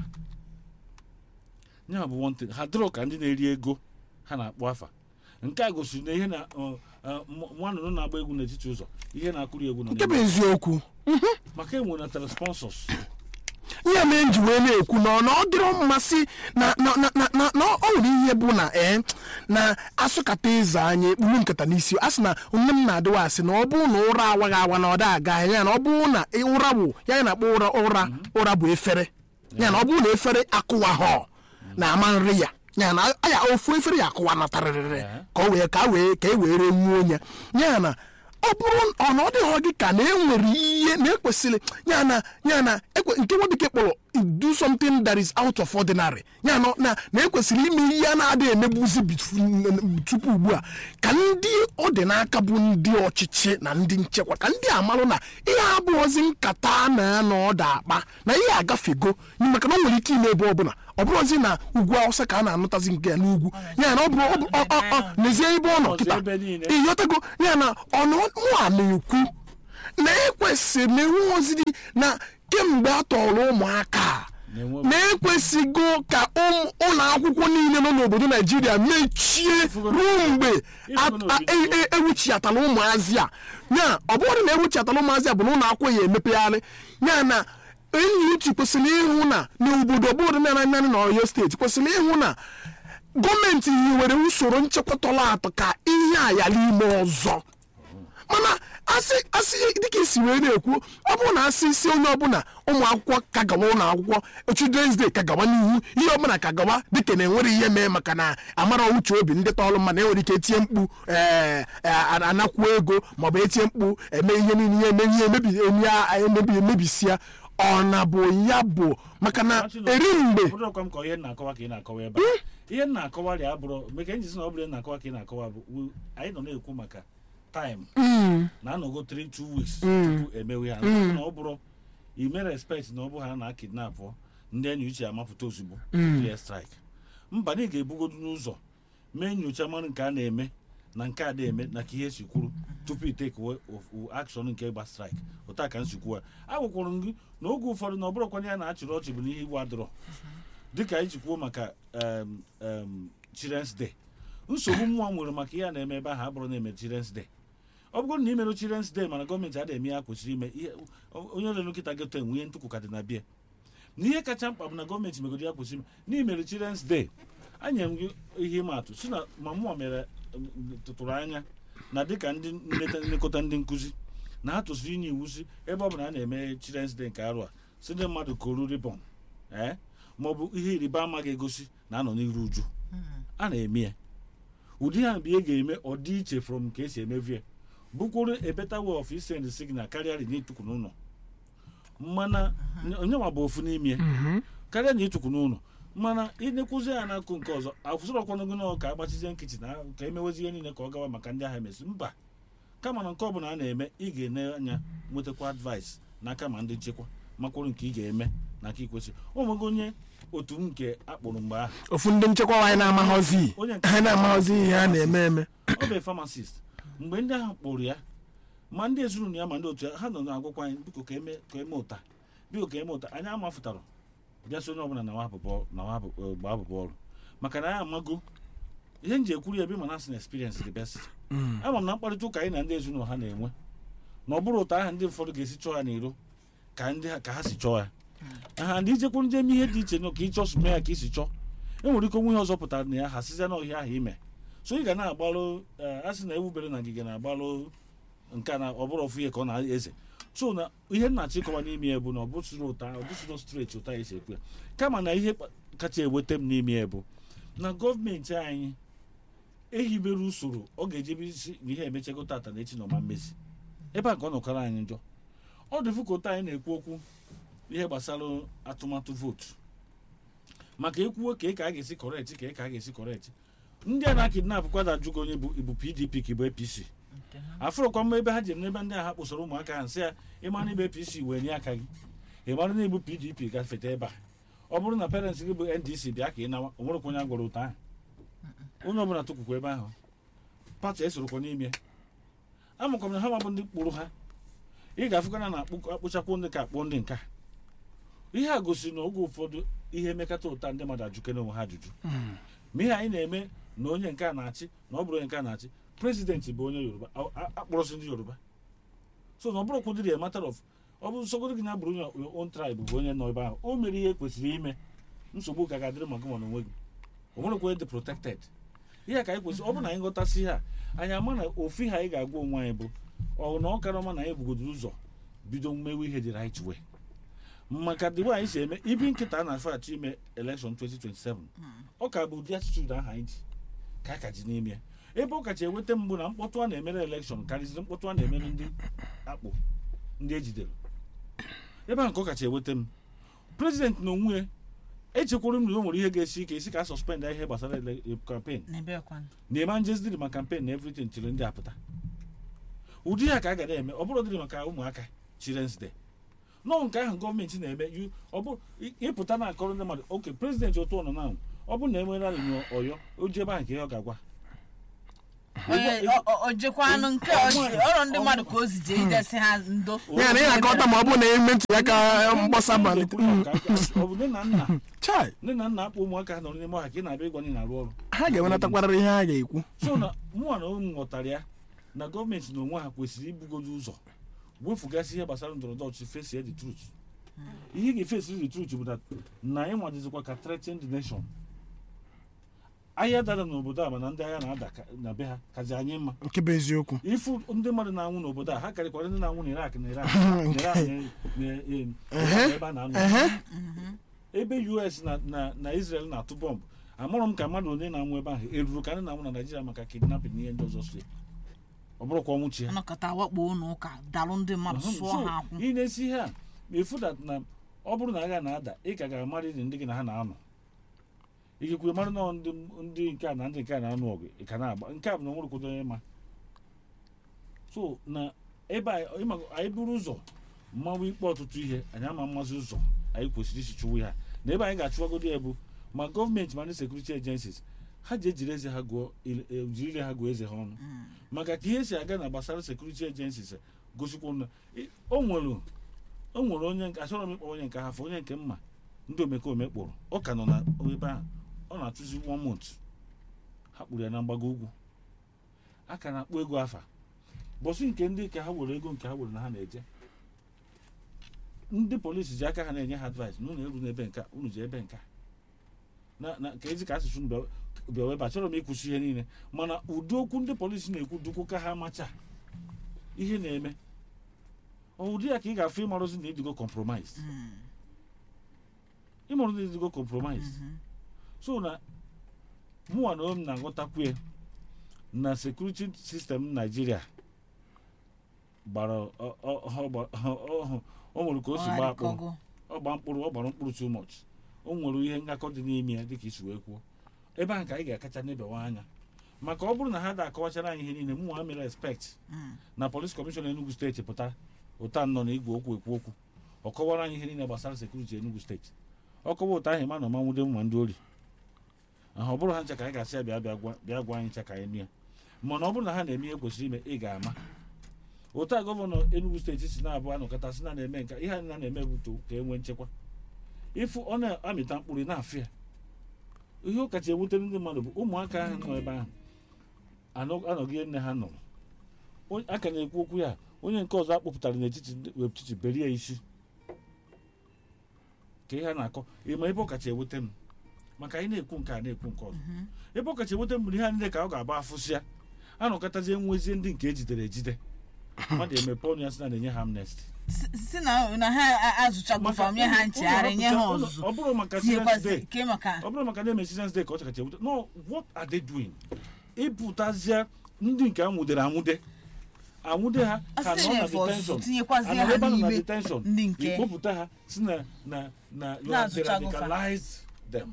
ya bụ one thing ha dịrọ ka ndị na-eri ego ha na-akpọ afa nke a gosiri na ihe na ọ, ọ, nwa nnụnụ na-agba egwu n'etiti ụzọ ihe na-akụri egwu nọ nke bụ n'ime. eziokwu maka enwe na telesponsors ihe mere m ji wee na-ekwu na ọ na ọ dịrọ mmasị na na na na na na ọ nwere ihe bụ na ee na asụkata eze anyị ekpuru nkata n'isi a sị na nne m na-adịwa asị na ọ bụrụ na ụra awaghị awa na ọ da aga ya na ọ bụrụ na ụra bụ ya na-akpọ ụra ụra ụra bụ efere ya na ọ bụrụ na efere akụwahọ na ama nri ya ya na ya ofu efere ya akụwa natarịrịrị Yeah. ka o wee ka a wee ka e were nwuo onye ya na ọ bụrụ ọ na ọ dịghọ gị ka na enwere ihe na ekwesịrị ya na ya na ekwe nke nwa bekee kpọrọ do something that is out of ordinary ya na na na ekwesịrị ime ihe a na-adịghị emebuzi bit- tupu ugbu a ka ndị ọ dị n'aka bụ ndị ọchịchị na ndị nchekwa ka ndị amalụ na ihe abụghịzi nkata a na-anọ ọda akpa na ihe agafego maka na o nwere ike ime ebe ọbụla ọ bụrụzi na ugwu awụsa ka a na-anụtazi nke ya n'ugwu ya na ọ bụrụ ọ bụ- ọ- ọ- ọ- n'ezie ebe ọ nọ Ọzọ kịta ebe niile. ịghọtago ya na ọnụ nwa na-ekwu na ekwesịrị na enwe ozi dị na kemgbe a tọrọ ụmụaka a, Na-enwe- na ekwesịgo ka ụmụ- ụlọ akwụkwọ niile nọ n'obodo naijiria mechie ruo mgbe a- Ịfụgo na a- e- e- ewuchiatala ụmụazị a ya ọ bụrụ na ewuchiatala ụmụazị a bụ na ụlọ akwụkwọ ya emepegharị ya na NUT kwesịrị ịhụ na n'obodo ọbụrụ na naanị na Ọyọ steeti kwesịrị ịhụ na gọọmenti hiwere usoro nchekwa tọrọ atọ ka ihe a ghara ime ọzọ mana asị asị dịka isi wee na-ekwu ọ bụrụ na asị isi onye ọbụla ụmụ akwụkwọ ka gawa ụlọ akwụkwọ children's day ka gawa n'ihu ihe ọbụla ka gawa dịka na enwere ihe mee maka na amara uche obi ndị tọọlụ mma na enwere ike etinye mkpu ee anakwuo ego maọbụ etinye mkpu eme ihe niile ihe eme ihe emebi emebi emebi emebisia ọ na bụ ya bụ maka na eri mgbe obodo ọkwa m ka ihe na-akọwa ka ị na-akọwa ebe a ihe m na-akọwa ya bụrụ mgbe ka enyi si na ọ bụla ị na-akọwa ka ị na-akọwa bụ wu- anyị nọ na-ekwu maka taịm na-anọgo 3 2 weeks tupu emewe ha na ọ bụrụ ime respect na ọ bụ ha na kidnap ndị enyi uche amapụta ozugbo clear strike mba na ị ga-ebugodu n'ụzọ mee nyocha mara nke a na-eme na nke a na-eme na ka ihe si kwuru tupu iteke akshọn nke ịgba strike ụta ka nsikwu a agwakwara m gị na oge ụfọdụ na ọ bụrụkwana ya na achịrị ọchị bụ n'ihe igbu adọrọ dịka anyị ji kwuo maka em, em, children's day nsogbu mmụọ nwere maka ihe a na-eme ebe ahụ abụrụ na-eme children's day ọ bụrụ na imere children's day mana gọọmenti adịghị eme ya kwesịrị ime ihe o- onye ọrụ nkịta geto enwe ihe ntụkwụ ka dị na bịa na ihe kacha mkpa bụ na gọọmenti megoro ya kwesịrị ime na imere children's day anyere m gị ihe ịma atụ si na ma mmụọ mere em, tụtụrụ anya na dịka ndị nleta nlekọta ndị nkụzi na ha tụsịrị inye iwu si ebe ọ bụla a na-eme children's day nke arụ a si ndị mmadụ koru ribọn ee ma ọ bụ ihe ịrịba ama ga-egosi na anọ n'iru uju a na-eme ya ụdị ha bụ ihe ga-eme ọ dị iche from ka esi emevie bụkwuru a better way of send signal karịa na ịtụkwu n'ụlọ mana onye nwa bụ ofu n'ime ya karịa na ịtụkwu n'ụlọ mana ịnekwuzi ya n'akụ nke ọzọ akwụsịrọkwanụgị na ka agbachizie nkịtị na ka emewezi ihe niile ka ọ gawa maka ndị agha emesi mba kama na nke ọbụla a na-eme ị ga-ene anya nwetakwa advice n'aka ma ndị nchekwa makwụrụ nke ị ga-eme na nke ikwesịrị onwego onye otu m nke akpụrụ mgbe ahụ ofu ndị nchekwa anyị na-amaghọzi Onye nke- ha na-amaghọzi ihe a na-eme eme ọ bụ pharmacist mgbe ndị ahụ kpụrụ ya ma ndị ezinụlọ ya ma ndị otu ya ha nọ na-agwakwa anyị biko ka eme ka eme ụta biko ka eme ụta anyị amafụtara bịa so onye ọbụla na nwa abụbọ na nwa abụ- eh, gbaa abụbọ ọrụ maka na anyị amago ihe m ji ekwuru ya ebe mana asị na experience the best ama m na mkparịta ụka anyị na ndị ezinụlọ ha na-enwe na ọ bụrụ ụta ahụ ndị ụfọdụ ga-esi chọọ ya n'iro ka ndị ha ka ha si chọọ ya ha ndị ijekwu ndị eme ihe dị iche na ka ịchọsụ mee ya ka isi chọọ e nwere ike onwe ihe ọzọ pụtara na ya ha sizia n'ọhịa ahụ ime so ị ga na-agbalụ eh, a sị na ewubere na ngige na-agbalụ nke a na ọ bụrụ ofu ihe ka ọ na-eze so na ihe nna chịkọwa n'ime ya bụ na ọ bụsịrị ụta ọ bụsịrị streti ụta esi ekwu ya kama na ihe kpa- kacha eweta m n'ime ya bụ na gọọmenti anyị ehibere usoro ọ ga-ejebe isi na ihe emechego tata na echi na ọma mmezi ebe a ka ọ nọkọrọ anyị njọ ọ dị fụ ka ụta anyị na-ekwu okwu ihe gbasara atụmatụ vootu maka ekwuo ka ị ka a ga-esi kọrekt ka ị ka a ga-esi kọrekt ndị a na-akidnap kwada ajụgo onye bụ ibu pdp ka ịbụ apc afụrụkwa mma ebe ha jere n'ebe ndị a ha kpụsara ụmụaka ha nsị ya ịmara ibe apc wee nye aka gị ịmara na ibu pdp gafete ebe a ọ bụrụ na parents gị bụ ndc bịa ka ị nawa o nwerekwa onye a gwara ụta ahụ onye ọbụla tụkwukwa ebe ahụ pati esorokwa n'ime amakwa m na ha mabụ ndị kpụrụ ha ị ga-afụkana na akpụchakwụ ndị ka akpụ ndị nka ihe a gosiri na oge ụfọdụ ihe emekata ụta ndị mmadụ ajụkene onwe ha ajụjụ ma ihe anyị na-eme na onye nke a na-achị na ọ bụrụ onye nke a na-achị prezidenti bụ onye yoruba a- a- akpọrọsị ndị yoruba so na ọ bụrụ kwụdịrị a matter of ọ bụ nsogbu gị na bụrụ onye your own tribe bụ onye nọ ebe ahụ o mere ihe kwesịrị ime nsogbu ka ga-adịrị maka ma onwe gị o nwerekwa onye dị protected ihe ka anyị kwesịrị ọ bụrụ na anyị ghọtasị ihe a anyị ama na ofu ihe anyị ga-agwa onwe anyị bụ ọ na ọ kara ọma na anyị bugodoro ụzọ bido mmewe ihe dị right way maka the way anyị si eme ibi nkịta a na-afọ achọ ime election 2027 ọ ka bụ ụdị attitude ahụ anyị ji ka a ka ji n'ime ya ebe ọ kacha eweta mbụ na mkpọtụ a na-emere elekshọn karịzịrị mkpọtụ a na-emere ndị akpụ ndị ejidere ebe ahụ ka ọ kacha eweta m prezident na onwe ya echekwara m na o nwere ihe ga-esi ike isi ka a suspend ihe gbasara ele- campaign n'ebekwanụ na-eme njezidiri ma campaign na everything tiri ndị apụta ụdị ya ka a ga na-eme ọ bụrụ dịrị maka ụmụaka children's day nọọ nke ahụ gọọmenti na-eme yu- ọ bụ ị- ịpụta na akọrọ ndị mmadụ oke prezidenti otu ọnọ na ọ bụrụ na enwere arịnyụ ọyọ o ji ebe ahụ nke ihe ọ ga-agwa onye Ego- o- o- o jekwanụ nke Ọnwa- ozi ọrụ ndị mmadụ ka o zije idesi ha ndo ya na ị na-akọta ma ọ bụrụ na eme ntụliaka mgbasa malite Ọ bụ nne na nna chai nne na nna akpọ ụmụaka ha nọrọ n'ime ọha ka ị na-abịa ịgwa ndị na-arụ ọrụ ha ga-enwenatakwarịrị ihe ha ga-ekwu so na mụnwa na ụmụ ghọtara ya na gọọmenti na onwe ha kwesịrị ibugodo ụzọ wefugasị ihe gbasara ndọrọ ndọrọ ọchịchị fesie the truth ihe ị ga-efesi the truth bụ na na anyị nwadizikwa ka threaten the nation ahịa dara n'obodo a mana ndị agha na-ada ka- na be ha kazi anyị mma nke bụ eziokwu ifu ndị mmadụ na-anwụ n'obodo a ha karịkwara ndị na-anwụ na irak na iran na Iran na- na- na- ebe a na-anọ ehe ebe us na na na israel na-atụ bọmbụ amụrụ m ka mmadụ onye na-anwụ ebe ahụ eruru ka ndị na-anwụ na naijiria maka kidnapping na ihe ndị ọzọ so ya. ọ bụrụkwa ọnwụ chi ya anọkọta wakpo ụlọ ụka dalụ ndị mmadụ Mhm. sụọ So, ha akwụ ị na-esi ihe a ma efu dat na ọ bụrụ na agha na-ada ị ka ga-amarịrị ndị gị na ha na-anọ ikekwe mara na ndị ndị nke a na ndị nke a na-anụ ọgụ ị ka na-agba nke a bụ na onwere kwado onye ma so na ebe a ịma anyị buru ụzọ mmanwụ ikpe ọtụtụ ihe anyị ama mmasị ụzọ anyị kwesịrị isi chụwa ya na ebe anyị ga-achụwagodo ya bụ ma gọọmenti ma ndị sekuriti agencies ha ji ejiri eze ha gụọ ile- e, jiri ire ha gụọ eze ha ọnụ maka ka ihe si aga na gbasara sekuriti agencies gosikwa na ị- o nwere o nwere onye nke achọrọ m ịkpọ onye nke hafọ onye nke mma ndị omekome kpụrụ ọ ka nọ na ebe ahụ ọ na-atụzi one month ha kpụrụ ya na mgbago ugwu a ka na-akpọ ego afa bọsị nke ndị ka ha were ego nke ha were na ha na-eje ndị polisi ji aka ha na-enye ha advice na unu eru n'ebe nke a, unu ji ebe nke a. na na ka ezi ka asụsụ unu bịa- bịa webe achọrọ m ịkwụsị ihe niile mana ụdị okwu ndị polisi na-ekwu dukwu ka ha macha ihe na-eme ụdị ya ka ị ga-afụ ịmarụzi na idigo compromise ịmarụ na idigo compromise so na mụnwa na om na-aghọtakwu na security system naijiria gbara ọ- ọ- ọ- ọ- ọ- o nwere ka o si gbaa akpụrụ Ọgharịkọgo. ọ gba mkpụrụ ọ gbara mkpụrụ too much o nwere ihe ngakọ dị n'ime ya dịka isi wee kwuo ebe ahụ ka anyị ga-akacha nebewa anya maka ọ bụrụ na ha da-akọwachara anyị ihe niile mụ nwa mere respect Mm. na polis kọmishọn enugu steeti pụta ụta nọ na igwe okwu ekwu okwu ọ kọwara anyị ihe niile gbasara sekuriti enugu steeti ọ kọwa ụta ahụ ma na ọmanwude mma ndị ori ahụ ọ bụrụ ha ncha ka anyị ga-asị ya bịa bịa gwa bịa gwa anyị ncha ka anyị nụ ya mana ọ bụrụ na ha na-eme ihe kwesịrị ime ị ga-ama ụta gọvanọ enugu steeti si na-abụ anọkọta si na na-eme nka ihe anyị na na-eme bụ to ka e nwee nchekwa ịfụ ọ na-amịta mkpụrụ ị na-afụ ya ihe ọ kacha ewute ndị mmadụ bụ ụmụaka ahụ nọ ebe ahụ anọ- anọghị nne ha nọrọ Onye- a ka na-ekwu okwu ya onye nke ọzọ akpọpụtara n'etiti ndị- n'etiti berie isi ka ihe a na-akọ ịma ebe ọ kacha ewute m maka anyị na-ekwu nke a na-ekwu nke ọzọ ebe ọ kacha ewute m bụ na ihe a niile ka ọ ga-agba afụsịa anọkọtazie nwezie ndị nke ejidere ejide mmadụ emepe ọnụ ya sị na na-enye ha amnesty Si- si na na ha a- azụchago fam nye ha nchegharị nye ha ụlọ- ọzụzụ ọ bụrụ maka Children's Day tinyekwazi ke maka ọ bụrụ maka na-eme Children's Day ka ọ kacha ewute no what are they doing ịpụtazie ndị nke anwụdere anwụde anwụde ha ka asị nọ na na-efe ọzụzụ detention tinyekwazi anọrọ ha ebe a nọ na n'ime detention ndị nke ikpopụta ha si na na na you have Na-azụchago fa. radicalized them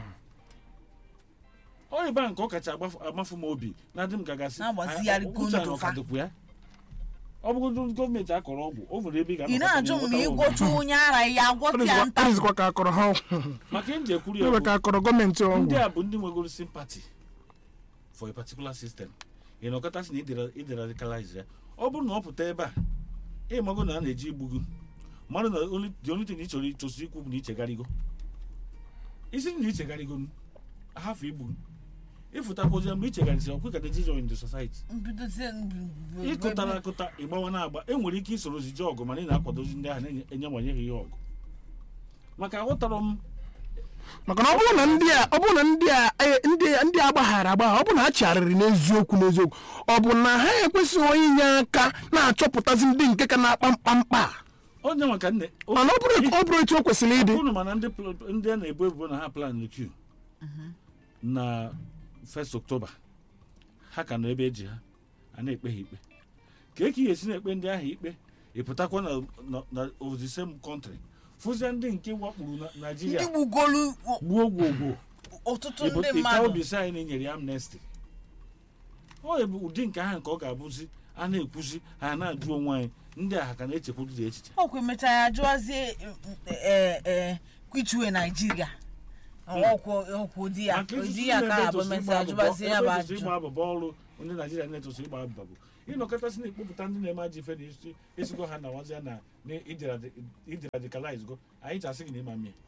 ọ ebe a nke ọ kacha agbafu- amafu m obi na dị m ka gasị Na-agbazigharị "Ah, uche a ndụ na fa." ọkadịkwu ya ọ bụgodị gọọmenti akọrọ ọgwụ o nwere ebe ị ị na-ajụ m na ga-anọkọta ịgwọcha onye ara ya agwọta ya nta ọdịzikwa ka akọrọ ha ọgwụ. maka ihe m ji ekwuru ya ebe bụ ka akọrọ gọọmenti ndị ọgwụ a bụ ndị nwegoro sympathy for a particular system ị nọkọtasị na ịdị radicalize ya ọ bụrụ na ọ pụta ebe a ịmago na a na-eji igbu gị mmadụ na only- the only thing ị chọrọ ịchọsi ikwu bụ na ichegharịgo isi na ichegharịgo m ahafụ igbu m ịfụtakwozi mgbe ichegharịsị ọkwe ka dejizo in the society mbidozie ịkụtara akụta ịgbawa na-agba enwere ike isorozi ji ọgụ mana ị na-akwadozi ndị ahụ na-enye ha ihe ọgụ maka aghọtara m maka na ọ bụrụ na ndị a ọ bụrụ na ndị a e, ndị ndị a gbaghara agbagha ọ bụ na ha chegharịrị n'eziokwu n'eziokwu ọ bụ na ha ekwesịghị onye inye aka na-achọpụtazi ndị nke ka na-akpa mkpamkpa a? onye maka nne mana ọ bụrụ ọ bụrụ etu o kwesịrị ịdị unu mana ndị pl- ndị a na-ebu ebubo na ha plan q na 1st October ha ka nọ ebe eji ha a na-ekpe ha ikpe ka eke esi na-ekpe ndị ahụ ikpe ịpụtakwa na na- na of the same country fụzie ndị nke wakpuru na- ndị naijiria gbugolu gbuo gwogwo ọtụtụ Igbo- ndị Ike mmadụ Obisi anyị na-enyere ya amnesty ọ bụ ụdị nke ahụ nke ọ ga-abụzi a na-ekwuzi ha na-ajụ onwe anyị ndị a ha ka na-echekwuzi echiche ọkwa emechaa ya jụọzie ee ee kwichue naijiria ọkwụ ọkwụ di ya maka di ịtụtụ ya ebe ka ha bụ etosi mesịa ịgba jụbazie ya bụ abụbọ- ebe etosi ajụjụ ịgba abụbọ ọrụ ndị naijiria na-etosi ịgba abụbọ bụ ịnọkọtasị na-ekpopụta ndị na-eme ajọ ife na isi esigo ha na wazia na na idiradicalize go anyị chasị gị na ịma mie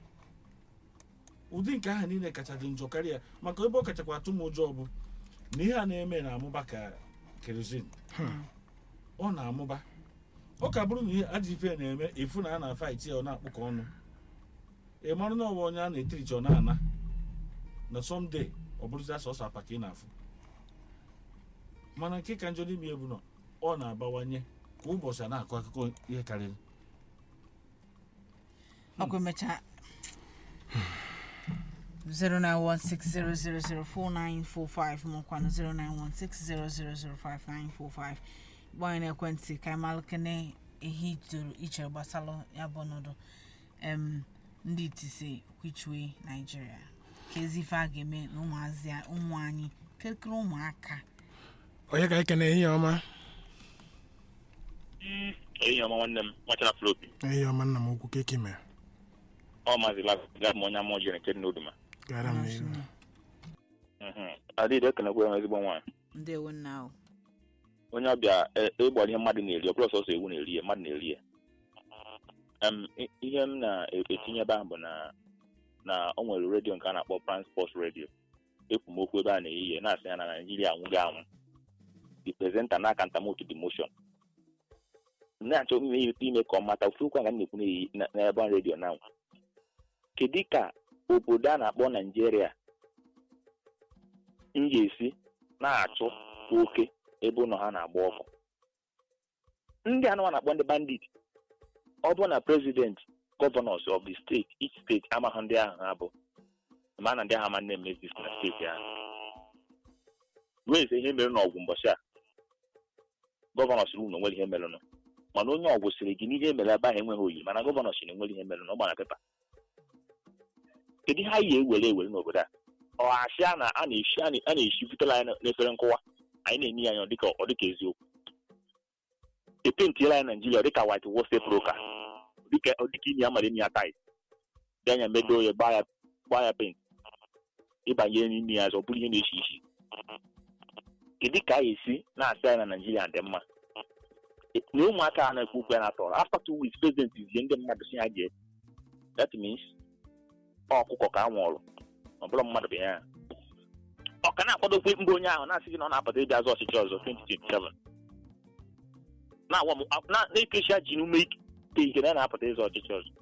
ụdị nke ahụ niile kacha dị njọ karịa maka ebe ọ kachakwa atụ m ụjọ bụ na ihe a na-eme na-amụba ka kerozin ọ na-amụba ọ ka bụrụ na ihe ajọ ife na-eme efu na a na-afaiti ya ọ na-akpụkọ ọnụ ị marụ na ọ bụ onye a na-etirichi ọ na-ana na sọmde ọ bụrụzi asọsọ apa ka ị na-afụ mana nke ka njọ n'ime ebu nọ ọ na-abawanye kwa ụbọchị a na-akọ akụkọ ihe karịrị ọkwa emechaa 09160004945 makwanụ 09160005945 gba anyị n'ekwentị ka anyị malụkene ihe itoro ichere gbasalụ ya bụ ọnọdụ em ndị itise kwichue naijiria ka ezi ife a ga-eme na ụmụazị a- ụmụ anyị kirikiri ụmụaka onye ka ekene ehihie ọma ehihie ọma nwanne m nwachara flopi ehihie ọma nna m ukwu keki mere ọ maazị lagab m onye ama ojiri nke dị n'oduma gara m n'ihu adịghị ekenekwa ya ezigbo nwaanyị ndewo nna ahụ onye ọbịa e- ịgbara ihe mmadụ na-eri ọ bụrụ sọsọ ewu na-eri ya mmadụ na-eri ya Em, i- ihe m na-etinye ebe ahụ bụ na na o nwere redio nke a na-akpọ transport redio ekwu m okwu ebe a na-eyi ya na-asị ya na naijiria anwụghị anwụ the presenter na-aka ntamotu demotion na-achọ ime ime ka ọ mata ofu okwu a ka m na-ekwu na-eyi na- n'ebe redio na kedu ka obodo a na-akpọ naijiria m ga-esi na-achụ oke ebe ụlọ ha na-agba ọkụ ndị anụwa na-akpọ ndị bandit ọ bụrụ na president gọvanọs of the state each steeti amaghị ndị ahụ ha bụ ma na ndị agha ma na-eme exist na steeti ahụ wee ihe mere n'ọgwụ mbọchị a gọvanọ siri unu onwere ihe merenụ mana onye ọgwụ siri gị n'ihe mere ebe ahụ enweghị oyi mana gọvanọ siri enwere ihe merenụ ọ gbara pepa kedu ihe anyị ga-ewere ewere n'obodo a ọ asị a na a na-eshi a na- a na-eshi futela anyị n'efere nkụwa anyị na-enye ya anya ọ dịka ọ dịka eziokwu epentiela anyị naijiria ọ dịka white wall broka dịka ọ dịka imi amara imi ya tait dị anya medo ya gbaa ya gbaa ya pent ịbanye n'ime ya ọzọ ọ bụrụ ihe na-eshi isi kedu ka a ga-esi na-asị anyị na naijiria dị mma na ụmụaka a na-ekwu okwu ya na-atọrọ after two weeks president zie ndị mmadụ si ha jee that means ọ ọkụkọ ka a nwụrụ ọ bụrụ mmadụ bụ ya ọ ka na-akwadokwe mba onye ahụ na-asị gị na ọ na-apụta ịbịa azụ ọchịchị ọzọ 2027 na-agwa m na- na-ekechi ji n'ume ike ike na ya na-apụta ịzụ ọchịchị ọzọ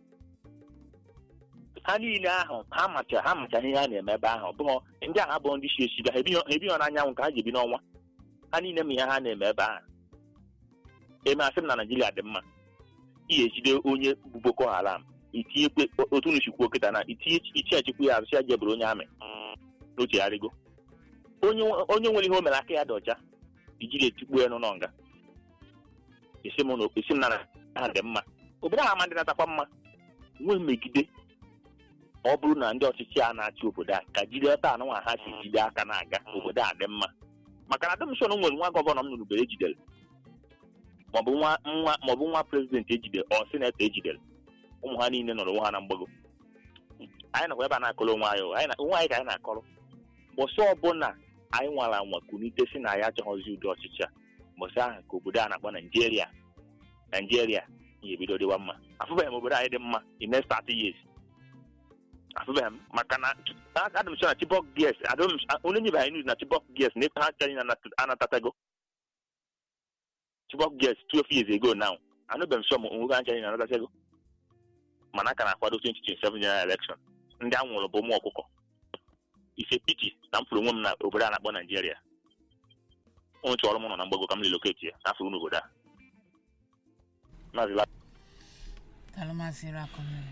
ha niile ahụ ha macha ha macha ihe ha na-eme ebe ahụ bụrụ ndị ahụ abụọ ndị shi echi bịa ha ebighị ha ebighị n'anyanwụ ka ha ji ebi n'ọnwa ha niile ma ihe ha na-eme ebe ahụ eme asị m na naijiria dị mma ihe ejide onye bụ boko haram itinyekwe otu nuchikwu kịta na itinye ichi achịkwu ya azụchi aja bụrụ onye amị n'ochegharịgo onye nwe- onye nwere ihe o mere aka ya dị ọcha ijiri etikpuo ya n'ụlọ nga isi m na- isi m na ha dị mma obodo ahụ ama ndị natakwa mma nwee mmegide ọ bụrụ na ndị ọchịchị a na-achị obodo a ka jide ọta anụnwa ha si jide aka na-aga obodo a dị mma maka na adọmshọn nwere nwa gọvanọ m nụrụbere ejidere maọbụ nwa nwa maọbụ nwa prezidenti ejidere ọ sinetọ ejidere ụmụ ha niile nọrọ onwe ha na mgbago anyị nakwa ebe a na-akọrọ onwe anyị o. anyị na- onwe anyị ka anyị na-akọrọ mbọsị ọbụla anyị nwara anwa kunite si na ya achọghọzi ụdị ọchịchị a mbọsị ahụ ka obodo a na-akpọ naijiria naijiria ya ebido dịwa mma afụbeghị m obodo anyị dị mma in next 30 years afụbeghị m maka na adị m sure na chibok gs onye nyebe anyị news na chibok gs na efe ha chanyị na anatatago chibok gs 12 years ago now anụbeghị m sure ma onwe ha chanyị na anatatago mana aka na-akwado 2027 general election ndị a nwụrụ bụ ụmụ ọkụkọ ife piti na m fụrụ onwe m na obodo a na-akpọ naijiria ụnụ chọrọ m nọ na mgbago ka m relocate ya na afụrụ n'obodo a Maazị La- talụmasị rakụ mmiri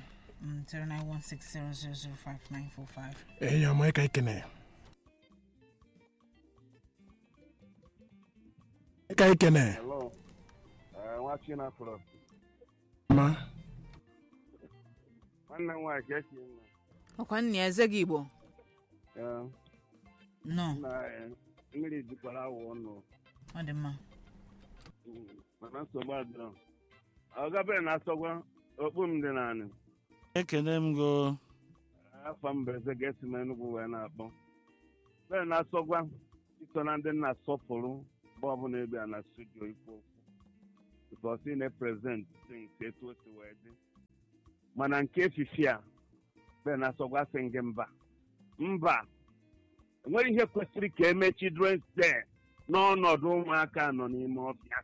09160005945 ehihie ọma onye ka ekene onye ka ekene Hello. Uh, nwa Chinafro. ma nwanne m nwaanyị ka esi mma ọkwa nna ya eze gị igbo Ya, nọ na eh, mmiri jikwara awụ ọnụ ọ dị mma Mm, mana nsogbu adịrọ ọ gabere na asọgwa okpu m dị naanị ekene m go afọ mberede ga-esi m enugwu wee na-akpọ bere na asọgwa iso na ndị na-asọpụrụ mgbe ọbụla ebe a na studio ikwu okwu bikos ị na-eprezent things etu o si wee dị mana nke efifi a bere na asọgwa sị gị mba mba enweghị ihe kwesịrị ka eme children's day n'ọnọdụ ụmụaka nọ n'ime ọfịa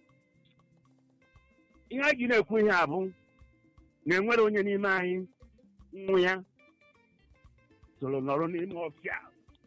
ihe a ji na-ekwu ihe a bụ na enwere onye n'ime anyị nwụ ya soro nọrọ n'ime ọfịa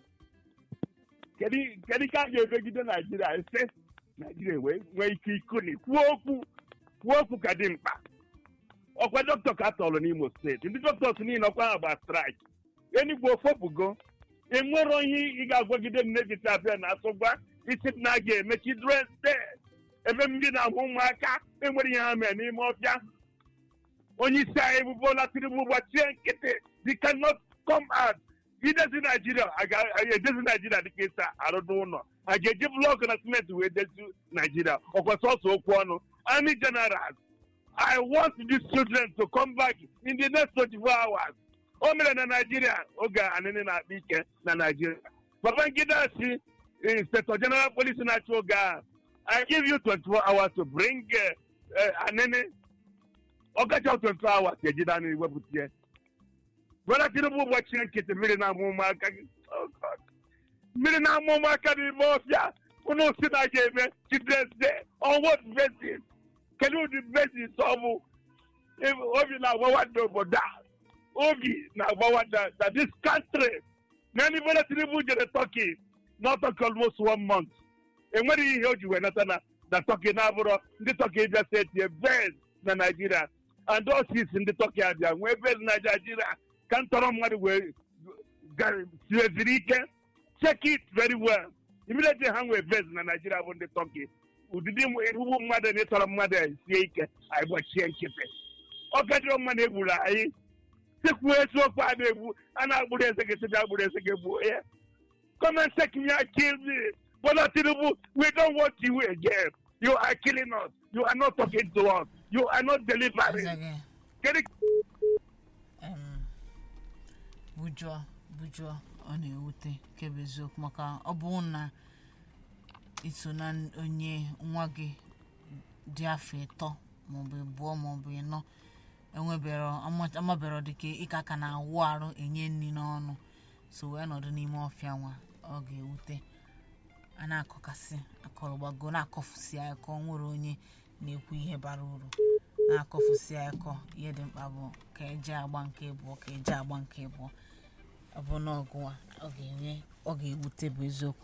kedu kedu ka a ga-emegide naijiria ise naijiria wee nwee ike ikuni kwuo okwu kwuo okwu ka dị mkpa ọkwa dọkịta ka a tọrọ n'imo steeti ndị dọkịta niile ọkwa ha gba straik enigbo ofopụgo enwero ihe ị ga-agwagide m n'etiti abịa na asụgwa isi na a ga-eme children's day ebe ndị na-ahụ ụmụaka enwere ihe ha mere n'ime ọfịa onye isi anyị bụ Bola Tinubu gbachie nkịtị they cannot come out idezi naijiria a ga-edezi naijiria dịka ịsa arụdụ ụlọ a ga-eji blọkụ na simenti wee dezi naijiria ọkwa sọsọ okwu ọnụ army generals i want these children to come back in the next 24 hours o mere na naijiria oge anịnị na-akpa ike na naijiria babangida si inspector general police na-achị oge a i give you 24 hours to bring uh, uh, anịnị ọkacha 24 hours ejide anụ iwepụta ya Bola Tinubu gbachie nkịtị mmiri na-amụ ụmụaka gị Oh, God. mmiri na-amụ ụmụaka n'ime ọfịa unu si na ga-eme children's day on what basis kedu ụdị basis ọ bụ If- obi na-agbawa ndị obodo a obi na-agbawa na na this country na ndị Bola Tinubu jere Turkey na Turkey almost one month enwere ihe o ji wee nata na na Turkey na-abụrọ ndị Turkey bịa steeti base na Nigeria and osis ndị Turkey abịa nwee base na Nigeria ka ntọrọ mmadụ wee ga- siweziri ike check it very well immediately ha nwee base na Nigeria bụ ndị Turkey ụdịdị ugbu mmadụ na ịtọrọ mmadụ a sie ike anyị gbachie nkịtị ọ gajọrọ mmadụ egburu anyị sikwuo eziokwu a na-egbu a na-agbụrụ eze gị sịbịa agbụrụ eze gị gbuo ya come and take me and kill me Bola Tinubu we don't want you again you are killing us you are not talking to us you are not delivering Eze gị, kedu em, bujụọ bujụọ ọ na-ewute kebe eziokwu maka ọ bụrụ na iso na onye nwa gị dị afọ ịtọ maọbụ ịbụọ maọbụ ịnọ enwebero ama- amabero dịka ịka aka na-awụ arụ enye nri n'ọnụ so wee nọdụ n'ime ọfịa nwa ọ ga-ewute a na-akọkasị akọrọgbago na-akọfusi akọ nwere onye na-ekwu ihe bara uru na-akọfusi akọ ihe dị mkpa bụ ka eje agba nke abụọ ka eje agba nke abụọ ọ bụ n'ọgụ a ọ ga-enye ọ ga-ewute bụ eziokwu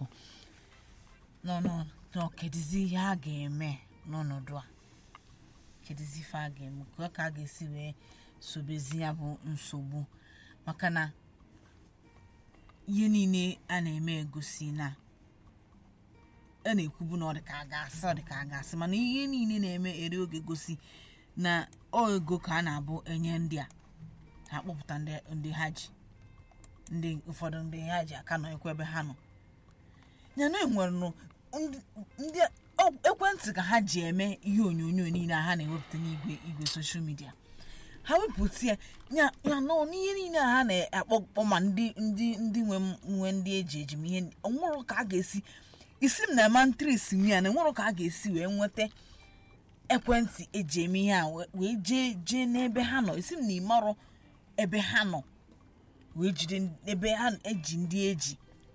nọ kedizi ihe a ga-eme n'ọnọdụ a kedizi ife a ga-eme ka ka a ga-esi wee sobezi ya bụ nsogbu maka na ihe niile a na-eme egosi na a na-ekwubu na ọ dị ka a ga-asị ọ dị ka a ga-asị mana ihe niile na-eme eri oge gosi na ọ ego ka a na-abụ enye ndị a ha kpọpụta ndị ndị ha ji ndị ụfọdụ ndị ha ji aka nọ ekwe ebe ha nọ ya na enwere nụ ndị ndị ọ- ekwentị ka ha ji eme ihe onyonyo niile a ha na-ewepụta n'igwe igwe soshal midia ha wepụta ya ya ya nọ n'ihe niile a ha na-akpọkpọ ma ndị ndị ndị nwe m- nwe ndị eji eji m ihe onwere ka a ga-esi isi m na mantris m ya na enwere ka a ga-esi wee nweta ekwentị eji eme ihe a wee- wee jee jee n'ebe ha nọ isi m na ịmarọ ebe ha nọ wee jide n- ebe ha eji ndị eji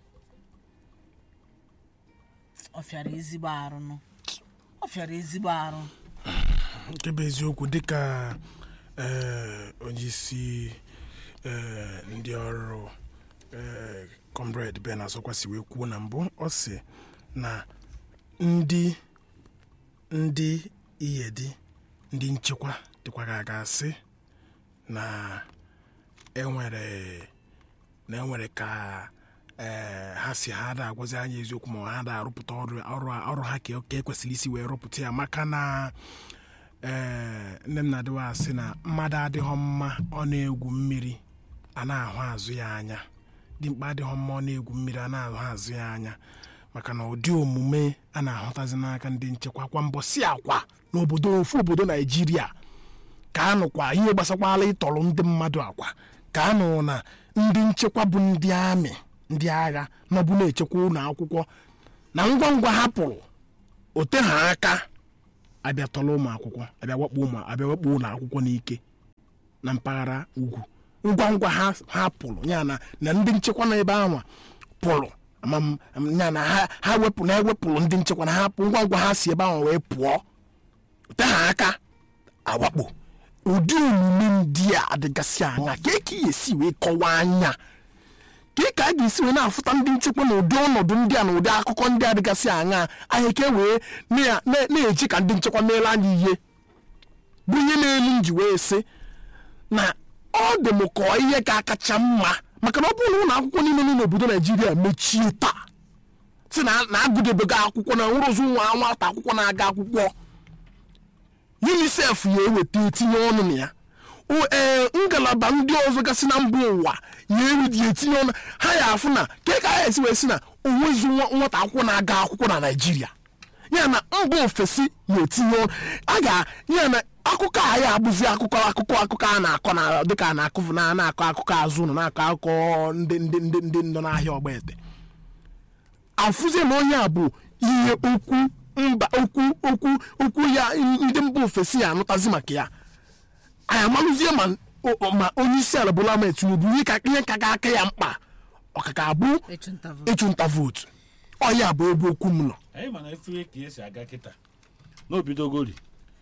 ọ fịara ezigbo arụ nụ ọ fịara ezigbo arụ nke bụ eziokwu dịka ee, onye isi ee, ndị ọrụ ee, comrade ben azọkwasị wee kwuo na mbụ ọ sị na ndị ndị iyedi ndị nchekwa dịkwa ga ga-asị na enwere na enwere ka ee, ha si ha da agwazi anyị eziokwu ma ha da arụpụta ọrụ ọrụ ọrụ ha ka ka ekwesịrị isi wee rụpụta ya maka na ee nne m na-adịwa asị na mmadụ adịghọ mma ọ na-egwu mmiri a na-ahụ azụ ya anya dimkpa adịghọ mma ọ na-egwu mmiri a na-ahụ azụ ya anya maka na ụdị omume a na-ahụtazi n'aka ndị nchekwa kwa mbọ si akwa n'obodo ofu obodo naijiria ka anụkwa ihe gbasakwala ịtọrọ ndị mmadụ akwa ka anụ na ndị nchekwa bụ ndị amị ndị agha nọbụ na-echekwa ụlọ akwụkwọ na ngwa ngwa ha pụrụ ote ha aka abịa tọrọ ụmụ akwụkwọ abịa wakpo ụmụ abịa wakpo ụlọ akwụkwọ n'ike na mpaghara ugwu ngwa ngwa ha ha pụrụ ya na na ndị nchekwa na ebe ahụ pụrụ ama m ya na ha ha wepụ na ewepụrụ ndị nchekwa na ha pụ ngwa ngwa ha si ebe ahụ wee pụọ te ha aka awakpo ụdị omume ndị a adịgasị anya ka eke ya esi wee kọwaa anya ka ka a ga-esi wee na-afụta ndị nchekwa na ụdị ọnọdụ ndị a na ụdị akụkọ ndị a dịgasị anya anyị ka wee na- na- na-eji ka ndị nchekwa meere anyị ihe bụ ihe na-elu m ji wee sị na ọ dị m ka ọ ihe ka kacha mma maka na ọ bụrụ na ụlọ akwụkwọ niile nọ n'obodo naijiria mechie taa si na na agụdebego akwụkwọ na nwere ozu nwa nwata akwụkwọ na-aga akwụkwọ unicef ya eweta etinye ọnụ na ya O- ee ngalaba ndị ọzọ gasị na mba ụwa ya ewedi etinye ọnụ ha ya afụ na ke ka ha esi wee si na onwezi nwa- nwata akwụkwọ na-aga akwụkwọ na naijiria ya na mba ofesi ya etinye ọnụ a ga ya na akụkọ a ya abụzi akụkọ akụkọ akụkọ a na-akọ na dịka a na-akụ na na-akọ akụkọ azụ ụlọ na-akọ akụkọ ndị ndị ndị ndị nọ n'ahịa ọgbaete afụzie na onye a bụ ihe okwu mba okwu okwu okwu ya ndị mba ofesi ya anụtazi maka ya anyị amalụzie ma o- ma onye isi ala Bola Ahmed Tinubu ihe ka ihe ka ga-aka ya mkpa ọkaka abụ ịchụnta vootu ịchụnta vootu ọ ya bụ ebe okwu m nọ anyị mana efe ka esi aga kịta n'obidogori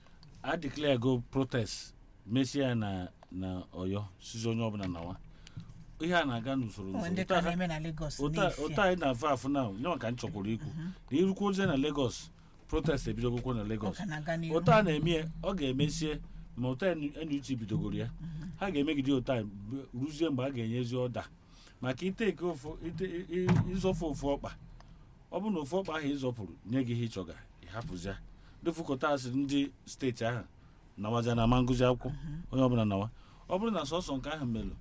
a declare go protest mesie ya na na ọyọ sizi onye ọbụla nawa ihe a na-aga n'usoro onwe ndị n'usoro ka Ụta ha- na-eme na Lagos ụta n'efu ụta anyị na-afụ afụ na nyewa ka m chọkwuru ikwu na irukwu ozie na Lagos protest ebidogokwo na Lagos ọka na-aga n'ihu ụta a na-eme ya ọ ga-emesie ma ụta NUT bidogoro ya ha ga-emegide ụta b- ruzie mgbe a ga-enyezi ọda maka iteke ofu ite i- i- ịzọfụ ofu ọkpa ọ bụrụ na ofu ọkpa ahụ ịzọpụrụ nye gị ihe ịchọga ịhapụzia dịfụkọta asị ndị steeti ahụ nawazia na ama ngụzi akwụkwọ onye ọbụla nawa ọ bụrụ na sọsọ nke ahụ melụ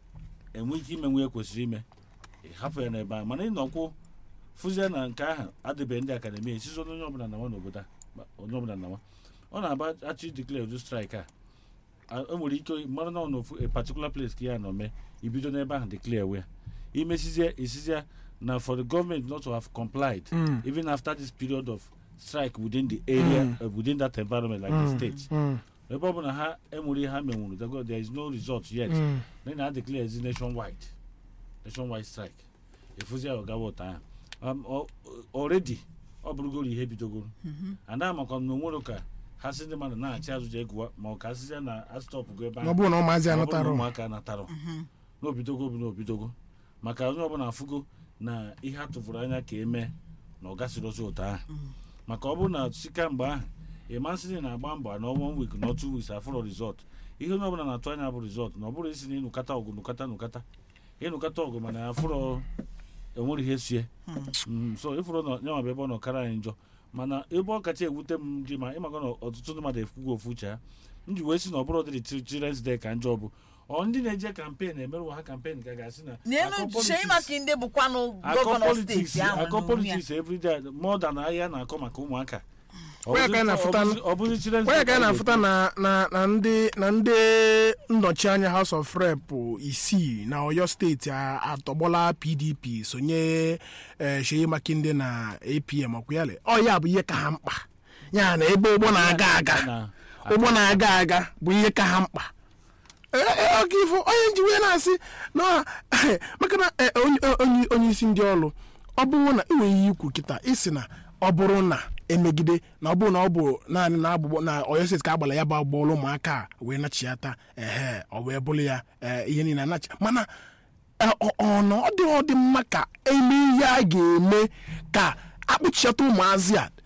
enwe ike ime nwe ya kwesịrị ime ịhapụ ya n'ebe ahụ mana ịnọkwụ fụzie na nke ahụ adịbeghị ndị akademi esizo onye ọbụla nawa n'obodo a ma- onye ọbụla nawa ọ na-aba achọ ideclare ụdị strike a a- o nwere ike mara na ọ n'ofu a particular place ka ya nọ mee ibido n'ebe ahụ declare wee imesizie esizie na for the government not to have complied Mm. even after this period of strike within the area uh, within that environment like the state Mm, ebe ọ bụ na ha enwere ihe ha menwuru there go- there is no result yet mm. then na declare ezi nationwide nationwide strike efuzi ya ọgawa ụta ahụ Um, ọ- already ọ bụrụgoro ihe bidogoro ada makwa na onwere ka ha si ndị mmadụ na-achị azụja egwuwa ma ọ ka asịzịa na astọpụgo ebe ma ọ bụrụ na ụmụazị ma ọ bụrụ na anụtara ụmụaka anatarọ n'obidogo bụ n'obidogo maka onye ọbụla afụgo na ihe a tụfuru anya ka eme na ọ gasịrịzi ụtọ ahụ maka ọ bụrụ na sika mgbe ahụ ịmasịrị na-agba mbọ na one week na two weeks afụrọ rizọt ihe onye ọbụla na-atụ anya bụ rizọt na ọ bụrụ isi na ịnụkata ọgụ nụkata nụkata ịnụkata ọgụ mana afụrọ enwere ihe sie Mm, so ịfụrụ na nyanwa bụ ebe ọ nọ kara anyị njọ mana ebe ọ kacha ewute m ji ma ịmaka na ọtụtụ ndị mmadụ efugo ofu uche ha m ji wee sị na ọ bụrụ dịrị children's day ka njọ bụ ọ ndị na-eje kampen emerụwa ha kampen ka ga-asị na n'elu akọ Seyi politics- Makinde bụkwanụ akọ gọvanọ politics steeti ahụ akọ n'onwe ya. politics everyday more than ahịa na-akọ maka ụmụaka Ọ Onye ka anyị bụzi- na-afụta- ọ bụzi- ọ bụzi children's onye day ka anyị ọ na-afụta na na na ndị na ndị nnọchi anya House of Rep isii na Ọyọ steeti a- atọgbọla PDP sonye eh, Seyi Makinde na APM ọkwụyale ọ ya bụ ihe ka ha mkpa ya na ebe ụgbọ na-aga aga na- ụgbọ na-aga aga bụ ihe ka ha mkpa Ee, ee, ọ ga ifo onye nji wee na-asị na maka na eh, onye- onye onye isi ndị ọrụ ọ bụrụ na enweghị ihe ikwu kịta isi na ọ bụrụ na emegide na ọ bụrụ na ọ bụ naanị na agbụgbọ na Ọyọ steeti ka agbara ya bụ agbọọlụ ụmụaka a wee nachiata ehe ọ wee bụrụ ya eh, ihe niile anachi mana eh, ọ- ọ na ọ dị ọ dị mma ka eme ihe a ga-eme ka akpụchiata ụmụazị a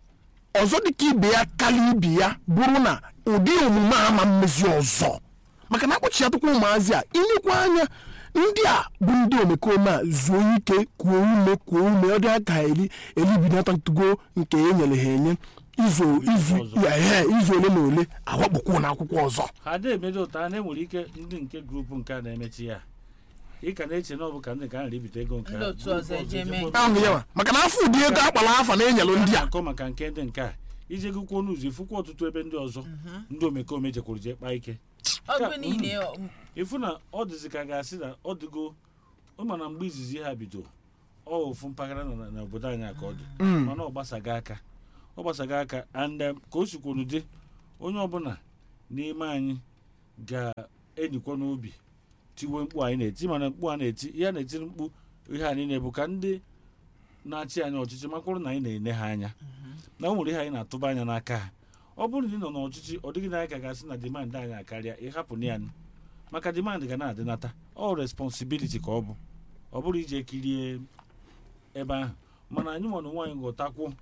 ọzọ dịka ibe ya karịa ibe ya bụrụ na ụdị omume a ma mmezi ọzọ maka na akpọchiatụkwa ụmụazị a ilekwa anya ndị a bụ ndị omekome a zuo ike kuo ume kuo ume ọ dị aka eri eribinatatugo nke e nyere ha enye izu izu Ọzọ. ehe, izu ole na ole awakpokwu na akwụkwọ ọzọ ha na-emedo ụta ha na-enwere ike ndị nke grupu nke a na-emechi ya ị ka na-eche na ọ bụ ka ndị ka a na-ebite ego nke Ndị otu ọzọ eje mee. ahụ ya nwa maka na afọ ụdị ego akpara afa na-enyelụ ndị a akọ maka nke ndị nke a ije gụkwuo n'ụzọ ifukwa ọtụtụ ebe ndị ọzọ ndị omekome jekwuru jee kpaa ike ọgụ niile ọ- ịfụ na ọ dịzi ka ga-asị na ọ dịgo ụma na mgbe izizi ha bido ọ ofu mpaghara na- na obodo anyị a ka ọ dị mana ọ gbasaga aka ọ gbasaga aka and um, ka o sikwunu dị onye ọbụla n'ime anyị ga-enyikwa n'obi tiwe mkpu anyị na-eti mana mkpu a na-eti ihe a na-etiri mkpu ihe anyị na-ebu ka ndị na-achị anyị ọchịchị makwụrụ na anyị na-ene ha anya na o nwere ihe anyị na-atụba anya n'aka ha ọ bụrụ na ị nọ n'ọchịchị ọ dịghị na anyị ka ga-asị na demand anyị akarịa ịhapụ na ya maka demand ga na-adịnata ọ responsibility ka ọ bụ ọ bụrụ ije kirie ebe ahụ mana anyị nwa na onwe anyị ghọtakwuo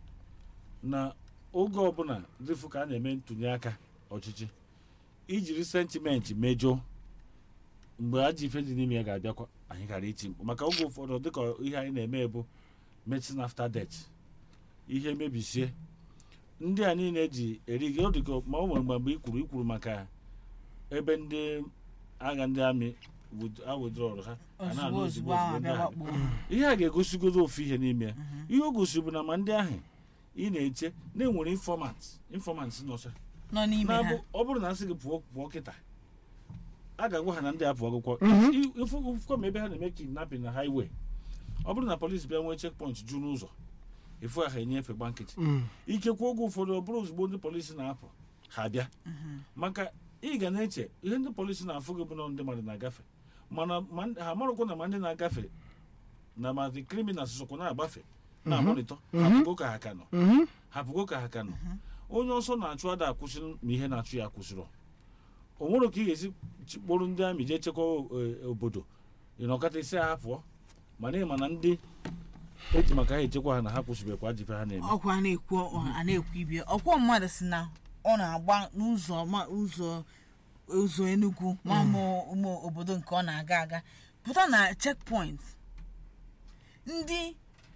na oge ọbụla dịfụ ka a na-eme ntụnye aka ọchịchị ijiri sentimenti mejọọ mgbe ajọ ife dị n'ime ya ga-abịakwa anyị gara iti mkpu maka oge ụfọdụ dịka ihe anyị na-eme bụ medicine after death ihe mebisie ndị a niile ji eri gị ọ dịka ma ọ nwere mgbe mgbe i kwuru ikwuru maka ebe ndị agha ndị amị awụdrọrụ ha a na-anụ ozugbo ozugbo ozugbo ahụ ozugbo ndị abịa ahụ. wakpo ihe a ga-egosigodo ofu ihe n'ime ya ihe o gosiri bụ na ma ndị ahụ ị na-eche na-enwere infọmant infọmant nọcha nọ n'ime na-abụ ha ọ bụrụ na asị gị pụọ pụọ kịta a ga-agwa ha na ndị a pụọ akwụkwọ ifụkwa ma ebe ha na-eme kidnapping na highway ọ bụrụ na polisi bịa nwee checkpoint ju n'ụzọ efu ha enyefe gba nkịtị ikekwe oge ụfọdụ ọ bụrụ ozugbo ndị polisi na-apụ ha bịa maka ị ga na-eche ihe ndị polisi na-afụ gị bụ na ndị mmadụ na-agafe mana ma ndị- ha marakwa na ma ndị na-agafe na ma the criminals sokwa na-agbafe na-amalite hapụgo ka ha ka nọ hapụgo ka ha ka nọ onye ọsọ na-achụ ada akwụsị ma ihe na-achụ ya akwụsịrọ o nwere ka ị ga-esi kpọrọ ndị amị jee chekwa o- obodo ịnọkọta isi ha pụọ mana ịma na ndị eji maka ha echekwa ha na ha kwụsịbekwa ajọ ife ha na-eme ọkwa a na-ekwu a na-ekwu ibie ọkwọ mmadụ si na ọ na-agba n'ụzọ ma ụzọ ụzọ Enugu ma ụmụ ụmụ obodo nke ọ na-aga aga pụta na checkpoint ndị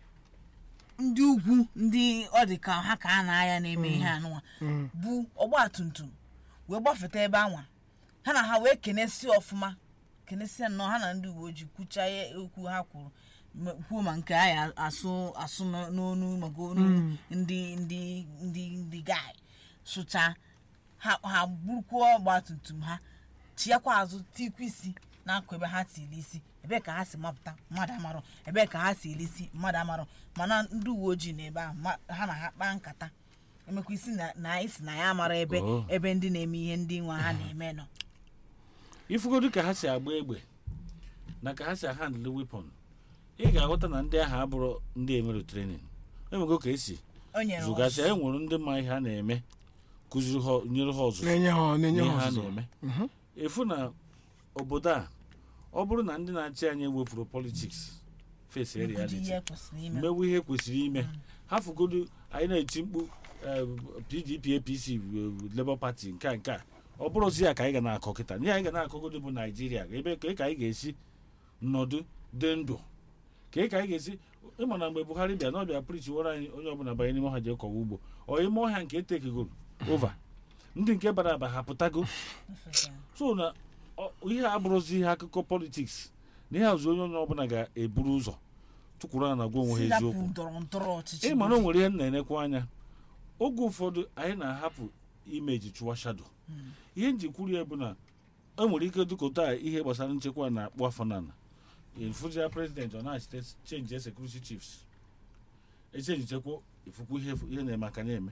ndị ugwu ndị ọ dị ka ha ka a na-aya na-eme ihe anụnwa bụ ọgba tum tum wee gbafeta ebe anwa ha na ha wee kenesi ọfụma kenesia nnọọ ha na ndị uwe ojii kwucha ihe okwu ha kwuru ma- kwuo ma nke anyị asụ asụ n- n'onu maka onu ndị ndị ndị ndị gai sụcha ha ha burukwuo ọgba tum tum ha chiakwa azụ tikwa isi n'akụ ebe ha tiri isi ebee ka ha si mapụta mmadụ amarọ ebee ka ha si eri isi mmadụ amarọ mana ndị uwe ojii na ebe ahụ ma- ha na ha kpaa nkata emekwa isi na na anyị si na ya amara ebe Oh. ebe ndị na-eme ihe ndị nwa ha na-eme nọ ifugodu ka ha si agba egbe na ka ha si handle weapon ị ga-aghọta na ndị ahụ abụrụ ndị emere trenin enwego ka esi o nyere zụgasịa ọzụzụ. enwere ndị ma ihe ha na-eme kụziri ha nyere ha ọzụzụ na-enye ha na-enye n'ihe ha ha ọzụzụ na-eme efu na obodo a ọ bụrụ na ndị na-achị anyị wepụrụ politiks fesi Nkwụdi reality ihe kwesịrị ime mmewe ihe kwesịrị ime ha fugodu anyị na-eti mkpu eh, pdp apc eh, labour party nke a nke a ọ bụrụzi ya ka anyị ga na-akọ kịta ihe anyị ga na-akọgodo bụ naijiria ebe ka ka anyị ga-esi nọdụ dị ndụ ka ka anyị ga-esi ịma na mgbe buhari bịa na ọ bịa prichi were anyị onye ọbụla banye n'ime ọha jee kọwa ugbo ọ ime ọhịa nke etekegoro ova ndị nke bara aba ha pụtago so na ọ- ihe a abụrụzi ihe akụkọ politiks na ihe azụ onye onye ọbụla ga-eburu ụzọ tụkwuru a na gwa onwe ha Sidapụ eziokwu ndọrọ ndọrọ ọchịchị ị mara o nwere ihe m na-enekwa anya oge ụfọdụ anyị na-ahapụ imeji chụwa shado ihe nji kwuru ya bụ na e nwere ike dụkọta ihe gbasara nchekwa na-akpụ afọ n'ala ifụzia prezident ọ na-achite chenji sekuriti chiefs echenji chekwa ifukwu ihe ihe na-eme aka na-eme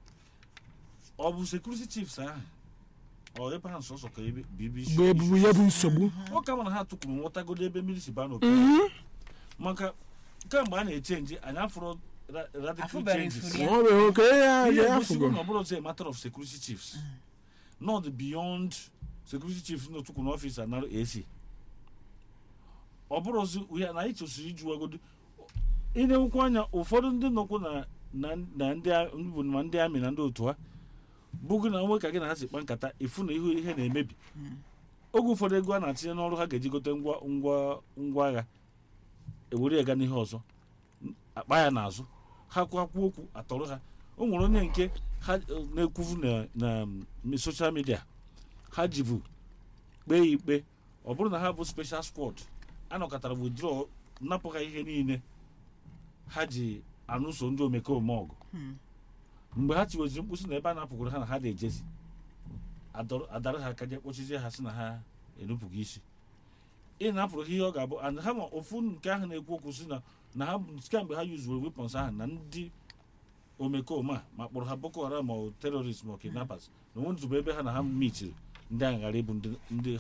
ọ bụ sekuriti chiefs ahụ ọ ebe ha nsọsọ ka ebe bụ ibe isi- bụ ebubu ya bụ nsogbu ọ ka mana ha tụkwuru nghọtagodo ebe mmiri si baa n'oke maka kemgbe a na-echenji anyị afụrụ ra- radical Afụbeghị changes ifuru ya. ọ bụ oke ya ihe ya egosigo afụgo na ọ bụrụ a matter of security chiefs not beyond security chiefs na otukwu n'ọfịs anara ac ọ bụrụzi ya na anyị chọsiri ijuwagodo ị na-enwekwa anya ụfọdụ ndị nọkwu na na na ndị a- bụ ma ndị amị na ndị otu ha bụgụ na nwe ka gị na ha si kpa nkata ịfụ na ihu ihe na-emebi oge ụfọdụ ego a na-atinye n'ọrụ ha ga-eji gote ngwa ngwa ngwa agha ewere ya ga n'ihe ọzọ akpa ya n'azụ ha kwakwu okwu atọrọ ha o nwere onye nke ha eh, na-ekwuvu na na mm, social media ha jivu kpee ya ikpe ọ bụrụ na ha bụ special squad anọkọtara withdraw napụ ha ihe niile ha ji anụso ndị omekome ọgụ mgbe ha tiweziri mkpụsị na ebe a napụgoro ha na ha na-ejezi adọrọ- adara ha aka je kpọchizie ha sị na ha enupụghị isi ị na-apụrụ ha ihe ọ ga-abụ and ha ma ofu nke ahụ na-ekwu okwu si na na ha kemgbe ha yuzuo weapons ahụ na ndị omekome a ma kpọrọ ha boko haram ma ọ terrorist ma ọ kidnappers na onwe nzube ebe ha na ha michiri ndị ahụ ghara ịbụ ndị ndị